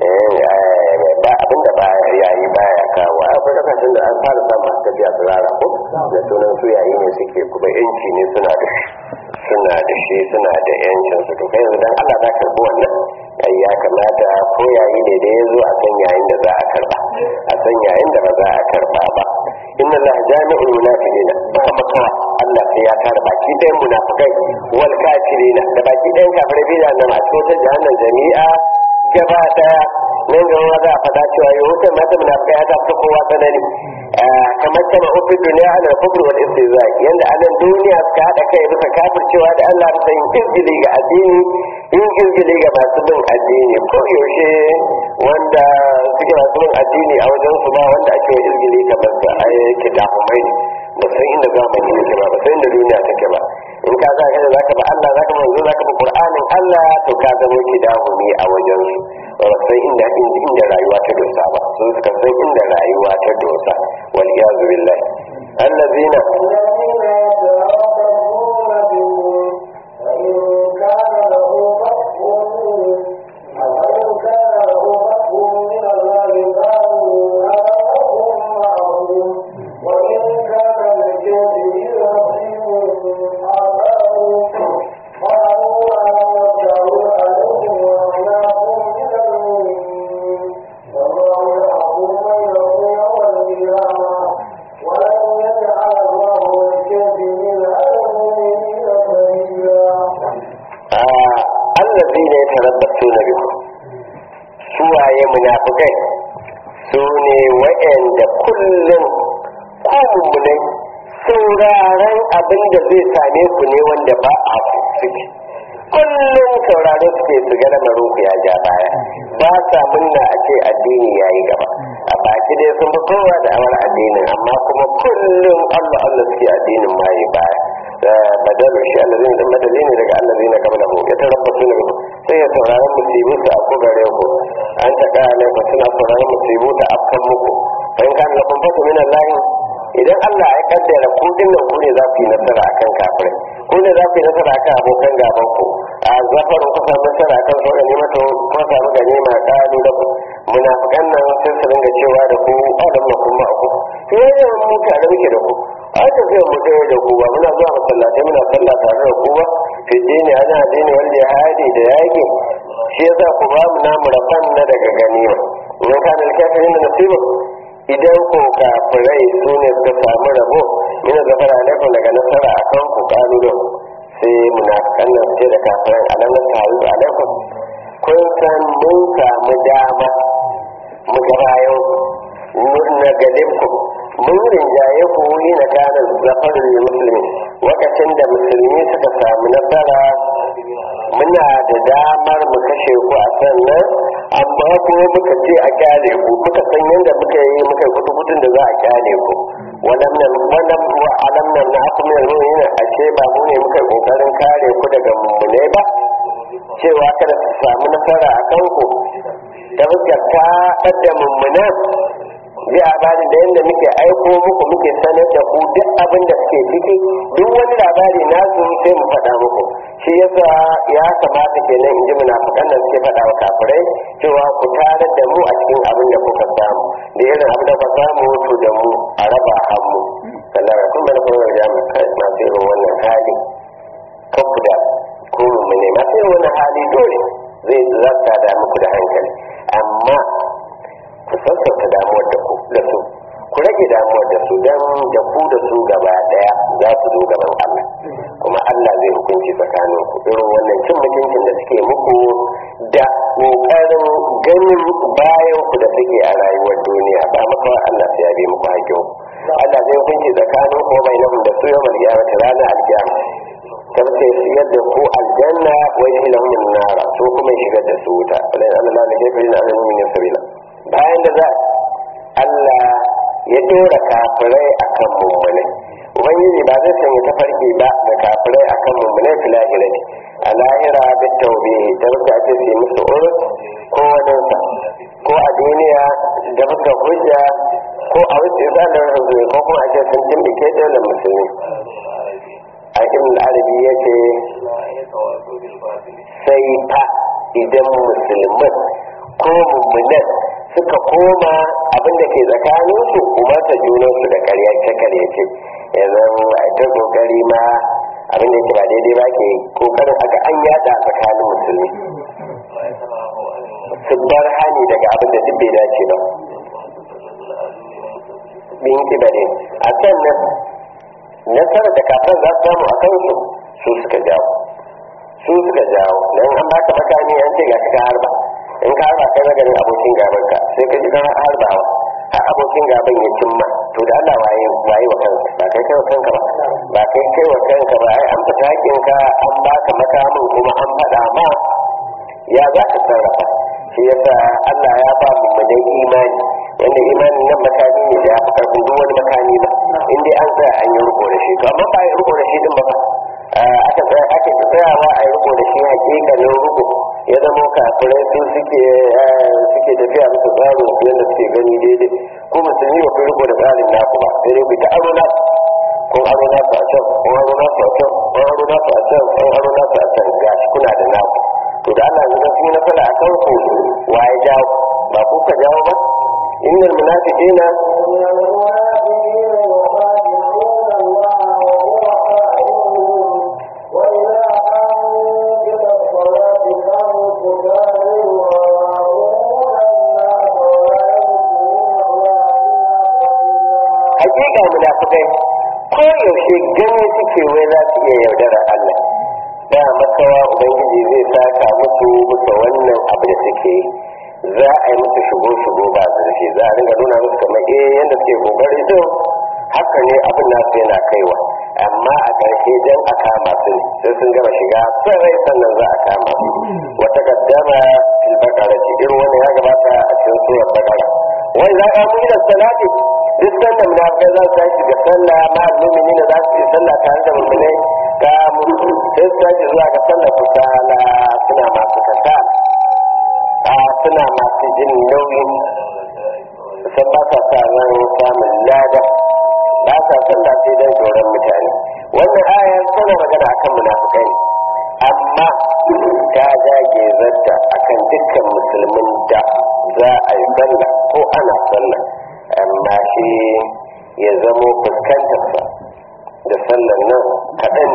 Speaker 1: ba abinda ba yayi baya kawo akwai kasashen da an fara samun masu tafiya tsirara ko da sunan su yayi ne suke kuma yanci ne suna da shi suna da shi suna da yancin su to kai yanzu dan Allah za ka karbi wannan ai ya kamata ko yayi ne da ya zo a san yayin da za a karba a san yayin da ba za a karba ba inna Allah jami'ul munafiqina ba makawa Allah sai ya tara baki ɗayan munafikai wal kafirina da baki ɗayan kafirai bi nan a cikin jahannam jami'a gaba daya nan gaba za a faɗa cewa yau wutar mata munafikai ta fi kowa tsanani kamar kama ofin duniya ana kufur wal istizai yanda a nan duniya suka haɗa kai bisa kafircewa da Allah bisa yin izgili ga addini yin izgili ga masu bin addini ko yaushe wanda suke masu bin addini a wajen su ba wanda ake wa izgili kamar sa a yake dahumai ba san inda zamani yake ba ba san inda duniya take ba in ka za ka da zaka ba Allah zaka manzo zaka ba Qur'anin Allah to ka zama ki dahumi a wajen su ba san inda inda rayuwa ta dosa ba sun suka san inda rayuwa ta dosa wal iyazu billahi allazina allazina yatarabbasuna bikum suwaye munafikai su ne wa'anda kullum ku mummunai sauraron abin da zai same ku ne wanda ba a suke kullum sauraro suke su ga lamarin ku ya ja baya ba sa munna a ce addini ya yi gaba a baki dai sun fi kowa da awar addinin amma kuma kullum allah allah suke addinin ma yi baya badalu shi allazina da madali ne daga allazina qablahu ya tarabbasu ne sai ya saurari musibu su afko gare ku an ta kaya ku suna sauraron musibu ta afkan muku fa in kana lakum fatu min allahi idan Allah ya kaddara ku dinnan ku ne za ku yi nasara akan kafirai ku ne za ku yi nasara akan abokan gaban ku a zafarin ku samu nasara akan su ga nema to ku samu ganima kalu da ku munafikan nan sai su dinga cewa da ku adam na kuma ku yayin mu tare muke da ku a tafiyar mu ɗaya da ku ba muna zuwa masallatai muna sallah tare da ku ba fi dini ana dini wanda ya haɗe da yaƙi shi yasa ku ba mu namu rafan na daga ganima in ka da kafirin da nasiba idan ko kafirai su ne suka samu rabo min zafara alaikum daga nasara akan ku kalu da sai munafikan nan su ce da kafirai alam nasaru alaikum kun san mun samu dama mu ga bayan na galibku mun rinjaye ku yi na kanin zafarin musulmi lokacin da musulmi suka samu nasara muna da damar mu kashe ku a sannan amma ko muka ce a kyale ku muka san yadda muka yi muka yi kututun da za a kyale ku wannan nan wannan alam nan na aku mai ruwa a ce ba mu ne muka yi kokarin kare ku daga mummune ba cewa kada su samu nasara a kanku ta fuskar ta ɗadda mummunan ji labarin da yadda muke aiko muku muke sanar da ku duk abin da suke ciki duk wani labari nasu sai mu faɗa muku shi yasa ya kamata kenan in ji munafukan nan suke faɗa wa kafirai cewa ku tarar da mu a cikin abin da kuka samu da irin abin da kuka samu to da mu a raba hannu kallar kun bana kuma da masu irin wannan hali kanku da ko mu ne masu irin wannan hali dole zai zata da muku da hankali amma ku sassauta damuwar da ku da su ku rage damuwar da su don da ku da su gaba daya za su zo gaban Allah kuma Allah zai hukunci tsakanin ku irin wannan cin mutuncin da suke muku da kokarin ganin bayan ku da suke a rayuwar duniya ba maka Allah sai ya bi muku hakkin Allah zai hukunci tsakanin ku bai nan da su yau malkiyama ta ranar alkiyama kar sai siyar da ku aljanna wa ilahum nara so kuma shigar da su wuta wala Allah ne ke fi na alamin sabila bayan da za Allah ya dora kafirai akan mummunai ubangiji ba zai sanya tafarki ba ga kafirai akan mummunai fi lahira ne a lahira da taube da wata ake su musu urus ko waninsa ko a duniya da fuskar hujja ko a wuce zanen hujjoji ko kuma ake sun timbike dole musulmi a ibn arabi ya ce sai fa idan musulman ko mummunan suka koma abin da ke tsakanin su umarta junansu da karyace karyace yanzu a ta kokari ma abin da ke ba daidai ba ke kokarin aka an yada tsakanin musulmi su bar hani daga abin da duk bai dace ba bin kibare a sannan nasarar da kafin za su samu a kansu su suka jawo su suka jawo don an baka makami an ce ga ka harba in ka harba kai maganin abokin gaban ka sai ka ji kan harbawa har abokin gaban ya cimma to da Allah waye waye wa kanka ba kai kai wa kanka ba ba kai kai wa kanka ba ai an fita hakin ka an baka makamin kuma an faɗa ma ya za ka sarrafa shi yasa Allah ya ba mu da imani wanda imanin nan makami ne da ya fi karfin duk wani makami ba in dai an tsaya an yi riko da shi to amma ba yi riko da shi din ba fa aka tsaya ake tsayawa a yi riko da shi hakikanin riko ya zama kafirai su suke suke tafiya musu tsarin su yadda suke gani daidai ko musulmi ba kun riko da tsarin naku ba sai dai ku ta aro na kun aro na su a can kun aro na su a can kun aro na su a can kun aro na su a can gashi kuna da naku to da Allah ya sun yi nasara a kan ku wa ya jawo ba ku ka jawo ba innal munafiqina hakika munafikai ko yaushe gani suke wai za su iya yaudara Allah ba makawa ubangiji zai saka musu bisa wannan abu da suke za a yi musu shigo shigo ba zurfi za a ringa nuna musu kamar eh yadda suke kokari to haka ne abin nasu yana kaiwa amma a ƙarshe dan a kama su sai sun gama shiga sarai sannan za a kama su wata gaddama fil bakara ce irin wannan ya gabata a cikin surar bakara wai za a mu ila salati duk sanda munafikai za su tashi ga sallah ma mu'mini da za su yi sallah tare da mu'minai ga mutu sai su tashi zuwa ga sallah kusala suna masu kasa a suna masu jin nauyi sun ba sa sa ran samun lada ba sa sallah sai don tsoron mutane wannan ayar tana magana akan munafikai ne amma ta jage zarta akan dukkan musulmin da za a yi sallah ko ana sallah amma shi ya zamo fuskantarsa da sallar nan kaɗan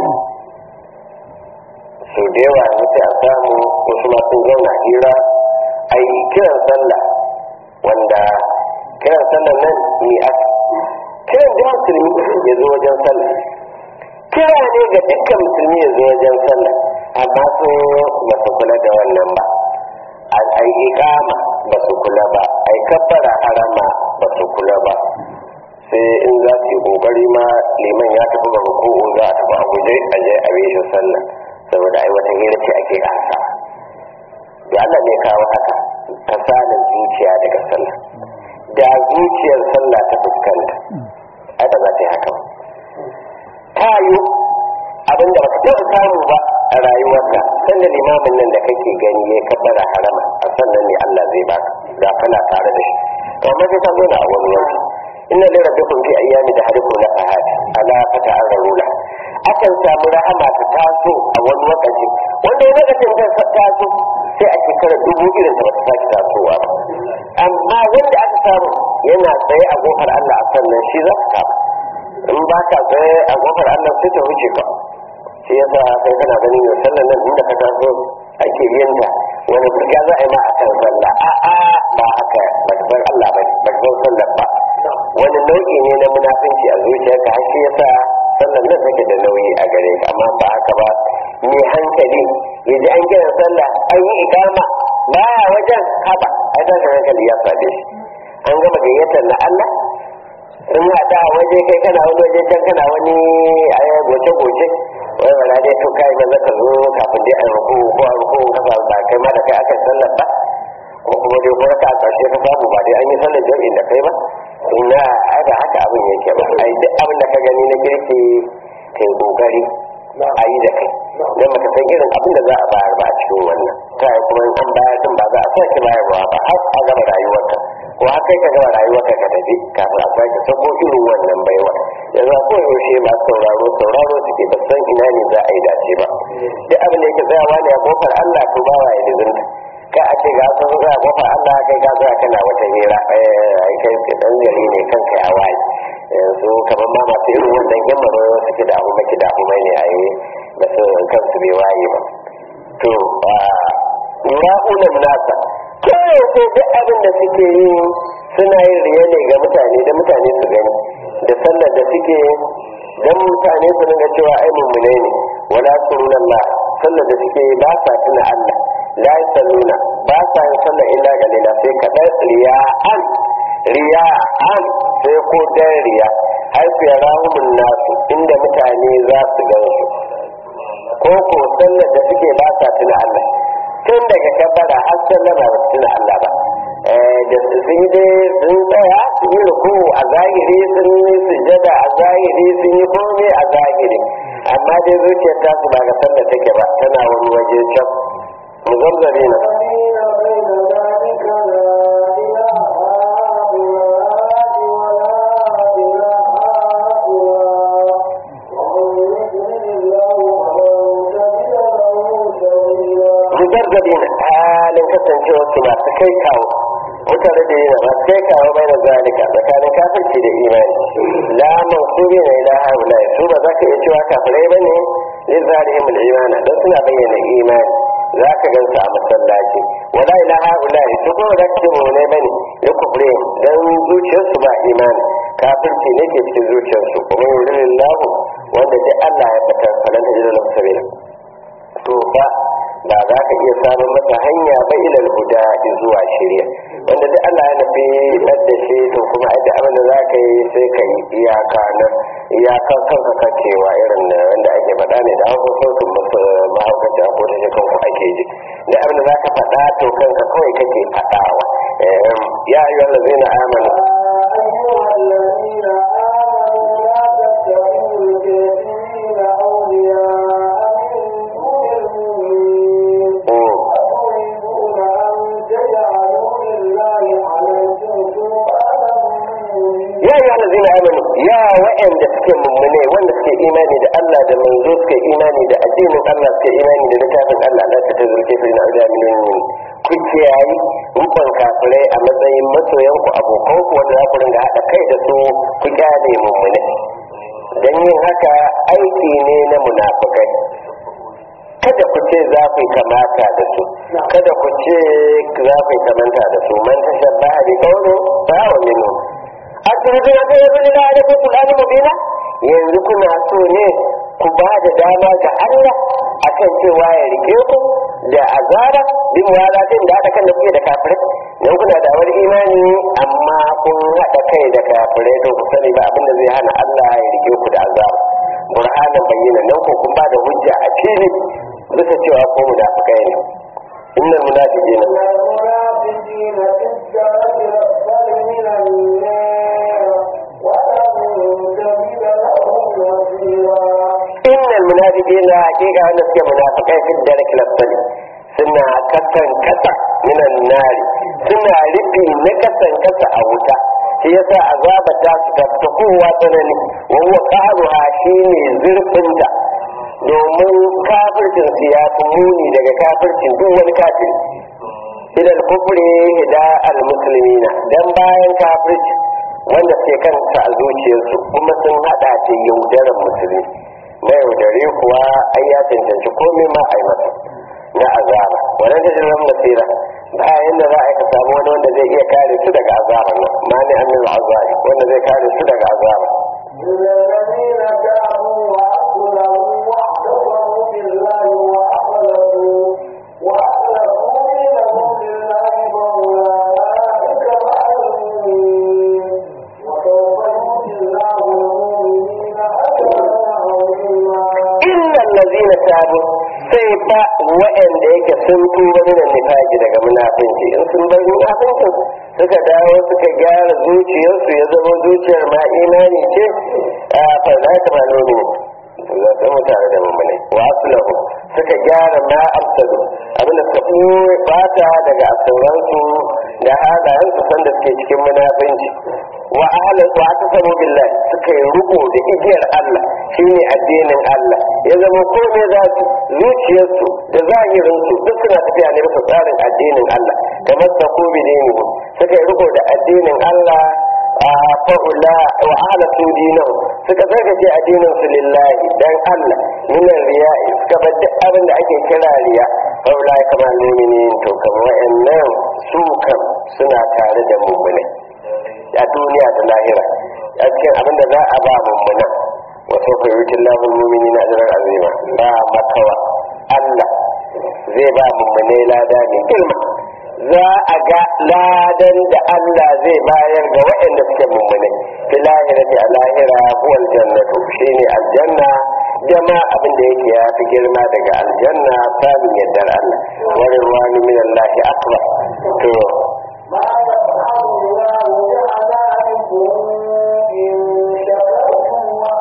Speaker 1: sau da yawa mutu a samu wasu masu zauna hira a yi kiran sallah wanda kiran sallah nan ni a kiran da musulmi ya zo wajen sallah kira ne ga dukkan musulmi ya zo wajen sallah amma su ba su kula da wannan ba a yi ikama ba su kula ba a yi kabbara harama ba su kula ba sai in za su yi kokari ma liman ya tafi ga ruku'u za a tafi a guje a je a shi sallah saboda ai wata hira ce ake kansa da Allah ne kawo haka kasalin zuciya daga sallah da zuciyar sallah ta fuskanta ai ba za ta yi haka ba ta yi abin da baka taɓa samu ba a rayuwarka sannan limamin nan da kake gani ya kabbara harama a sannan ne Allah zai baka da kana tare da shi to amma sai ka zo da wani wani inna li rabbikum fi ayyami da hariku na fahad ala fata arrula akan samu rahama ta taso a wani lokaci wanda ya lokacin ta taso sai a shekarar dubu irin ta bata sake tasowa ba amma wanda aka samu yana tsaye a kofar Allah a sannan shi za ka kama in ba ka tsaye a kofar Allah sai ta wuce ka shi yasa sai kana ganin yau sallan nan inda ka taso ake yin ta wani burga za a yi ma a kan sallah a'a ba haka ba ta bar Allah ba ba ta bar sallar ba wani nau'i ne na munafinci a zuciyarka har shi yasa sallar nan take da nauyi a gare ka amma ba haka ba mai hankali ya ji an gina sallah an yi ikama baya wajen haba ai da hankali ya sade shi an gama gayyatar na Allah sun haɗa a waje kai kana wani waje can kana wani a goce goce wai wala dai to kai maza ka zo kafin dai a ruku ko a ruku ka ba ba kai ma da kai aka sallar ba ko kuma dai ko ka karshe ka samu ba dai an yi sallar jami'in da kai ba ina ai ba haka abin yake ba ai duk abin da ka gani na kirki kai kokari a yi da kai don baka san irin abin da za a bayar ba a cikin wannan ta yi kuma in an bayar din ba za a sake bayarwa ba har a gama rayuwarka ko har kai ka gama rayuwarka ka tafi kafin a sake sako irin wannan baiwa yanzu a koyaushe masu sauraro sauraro suke ba san ina ne za a yi dace ba duk abin da yake tsayawa ne a kofar Allah to ba wa ya lizinta ka a ce ga sun zuwa kofar Allah kai ka zuwa kana wata hira ai kai ke dan gari ne kanka ya waye yanzu kamar ma masu irin wannan yan maro suke da abu maki da abu mai ne a yi ba su kansu bai waye ba to ra'unan nasa koyaushe duk abin da suke yi suna yin riya ne ga mutane da mutane su gani da sallar da suke don mutane su nuna cewa ai mummune ne wala surunan la sallar da suke ba sa tuna Allah la salluna ba sa yin sallar illa galila sai kaɗan riya'an riya'an sai ko dan riya har su yara nasu inda mutane za su gan su ko ko sallar da suke ba sa tuna Allah tun daga kabbara har sallama ba su tuna Allah ba da sun yi dai sun tsaya sun yi ruku a zahiri sun yi sujada a zahiri sun yi komai a zahiri amma dai zuciyar ta su ba ga sallar take ba tana wani waje can mu zamzare na mujarradin halin kasancewa su masu kai kawo mutane da yana masu kai kawo bai da zalika tsakanin kafirci da imani la mansubi na ila haula su ba za ka iya cewa kafirai ba ne lin zalihim al-imana don suna bayyana imani za ka gan su a masallaci wala ila haula su kuma za ka ce mu ne bane ya kufre dan zuciyarsu ba imani kafirci ne ke cikin zuciyarsu kuma yurin lahu wanda dai Allah ya fitar falanta jiran sabila to fa ba za ka iya samun masa hanya ba ilal huda zuwa shirya wanda duk Allah ya nufi da shi to kuma ai da abin da za ka yi sai ka yi iyaka na iyaka kanka kacewa irin da wanda ake faɗa ne da hausa sautin mahaukaci a kota shi kanku ake ji da abin da za ka faɗa to kanka kawai kake faɗawa ya yi wanda zai na amana
Speaker 2: أيها الذين آمنوا لا تتخذوا الكافرين أولياء من دون المؤمنين أتريدون أن تجعلوا لله عليكم سلطانا
Speaker 1: ya yi wanda zai amanu ya wa'anda suke mummune wanda suke imani da Allah da manzo suke imani da addinin Allah suke imani da littafin Allah la ta tazurke fi na da min ku kiyayi rukun kafirai a matsayin masoyan ku abokan ku wanda za ku ringa haɗa kai da su ku kyale mummune dan yin haka aiki ne na munafikai kada ku ce za ku yi kamata da su kada ku ce za ku yi kamanta da su man tashabbaha bi qawli fa wa minhu a turbi na kai yanzu da da ku kulani mubina yanzu kuna so ne ku ba da dama ga Allah akan cewa ya rike ku da azaba bin walatin da haɗa kan da kuke da kafirai dan kuna da wani imani amma kun haɗa kai da kafirai to ku sani ba abin da zai hana Allah ya rike ku da azaba burhanan bayyana nan ko kun ba da hujja a fili bisa cewa ko munafikai ne innal munafiqina
Speaker 2: المنافقين في الدرك الأسفل من النار ولن تجد لهم نصيرا
Speaker 1: innal munafiqina haqiqa wanda suke munafikai fi dark lasali suna kasan kasa minan nari suna rufi na kasan kasa a wuta shi yasa azaba ta su ta ta kowa tsanani wa huwa qaruha shine zurfinta domin kafircin su ya fi muni daga kafircin duk wani kafiri ilal kufri hida al muslimina dan bayan kafirci wanda ke kanta a zuciyarsu kuma sun hada da yaudarar musulmi na yaudare kuwa ai ya cancanci komai ma a yi masa na azaba wannan da jiran nasira ba yanda za a yi ka samu wani wanda zai iya kare su daga azaba nan ma ne annin azabi wanda zai kare su daga azaba
Speaker 2: إلا الذين تابوا وأصلحوا واعتصموا بالله وأخلصوا وأخلصوا دينهم لله فأولئك مع المؤمنين وسوف يؤتي الله المؤمنين أجرا عظيما
Speaker 1: innal ladina tabu sai fa wa'anda yake sun tuba min nifaqi daga munafinci in sun bar munafincin suka dawo suka gyara zuciyarsu ya zama zuciyar ma imani ce a fa za ka ba nomi za ka mu tare da mummune wa aslahu suka gyara ma afsadu abinda suka ɓoye bata daga asauransu da halayensu sanda suke cikin munafinci wa ahlan wa tasamu billahi suka yi ruko da igiyar Allah shine addinin Allah ya zama komai za su zuciyarsu da zahirinsu duk suna tafiya ne bisa tsarin addinin Allah kamar ta ko bidini suka yi riko da addinin Allah a fa'ula wa ahlatu dinahu suka zargace addinin su lillahi dan Allah minan riya'i suka bar duk abin da ake kira riya fa'ula kamar muminin to kamar wa'annan su kam suna tare da mu'minai a duniya da lahira a cikin abin da za a ba mummuna wasu fayyutin lahun mumini na ajiyar azima ba makawa Allah zai ba mummunai lada mai girma za a ga ladan da Allah zai bayar ga waɗanda suke mummunai fi lahira a lahira huwal jannatu shine aljanna jama abin da yake ya fi girma daga aljanna samun yardar Allah wani ruwa min Allah akbar to
Speaker 2: ما يفعل الله بعذابكم إن شكرتم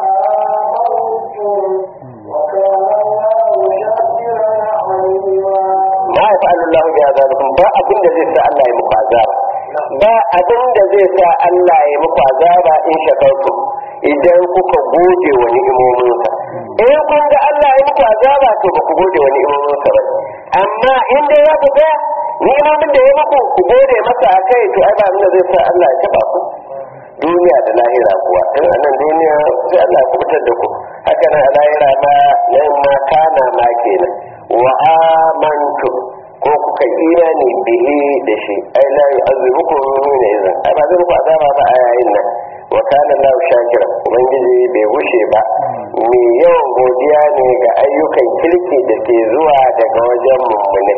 Speaker 2: وآمنتم وكان الله شاكرا عليما
Speaker 1: ma ya fa'alu Allah bi azabikum ba abin da zai sa Allah ya muku azaba ba abin da zai sa Allah ya muku azaba in shakartu idan kuka gode wa ni'imominsa in kun ga Allah ya muku azaba to ba ku gode wa ni'imominsa ba amma in dai ya ku ga ni'imomin da ya muku ku gode masa akai to ai ba abin da zai sa Allah ya taba ku duniya da lahira kuwa in a nan duniya sai Allah ya kubutar da ku haka nan a lahira ma nan ma kana ma kenan wa amantu ko kuka imani bihi da shi ai la yu'azzibukum min izin ai ba zai muku azaba ba a yayin nan wa kana Allahu shakira ubangiji bai gushe ba mai yawan godiya ne ga ayyukan kirki da ke zuwa daga wajen mummune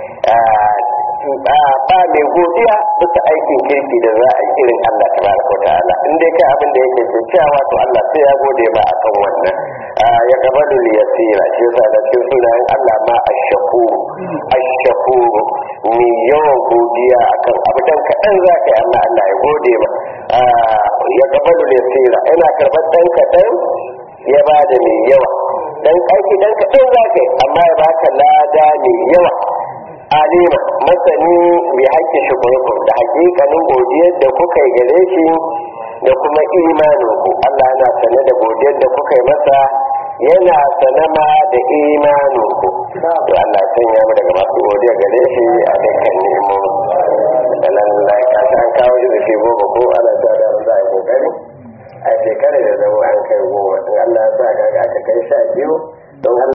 Speaker 1: ba mai godiya bisa aikin kirki da za a yi irin Allah tabaraka wa ta'ala in dai kai abin da yake kyakkyawa to Allah sai ya gode ma akan wannan ya gabalu li yasira shi yasa da cikin sunayen Allah ma ashakuru ashakuru mai yawan godiya akan abu dan kaɗan za ka yi amma Allah ya gode ma ya gabalu li yasira yana karɓar dan kaɗan ya ba da mai yawa dan aiki dan kaɗan za ka yi amma ya baka lada mai yawa alima masani bi haƙƙin shukurkum da haƙiƙanin godiyar da kuka yi gare shi da kuma imanin ku Allah yana sane da godiyar da kuka yi masa yana sane ma da imanin ku to Allah ya sanya mu daga masu godiya gare shi a dukkan nemo da lallai ka an kawo shi da shi goma ko ana ta da za a yi kokari a shekarar da zama an kai goma in Allah ya sa ga aka kai sha biyu don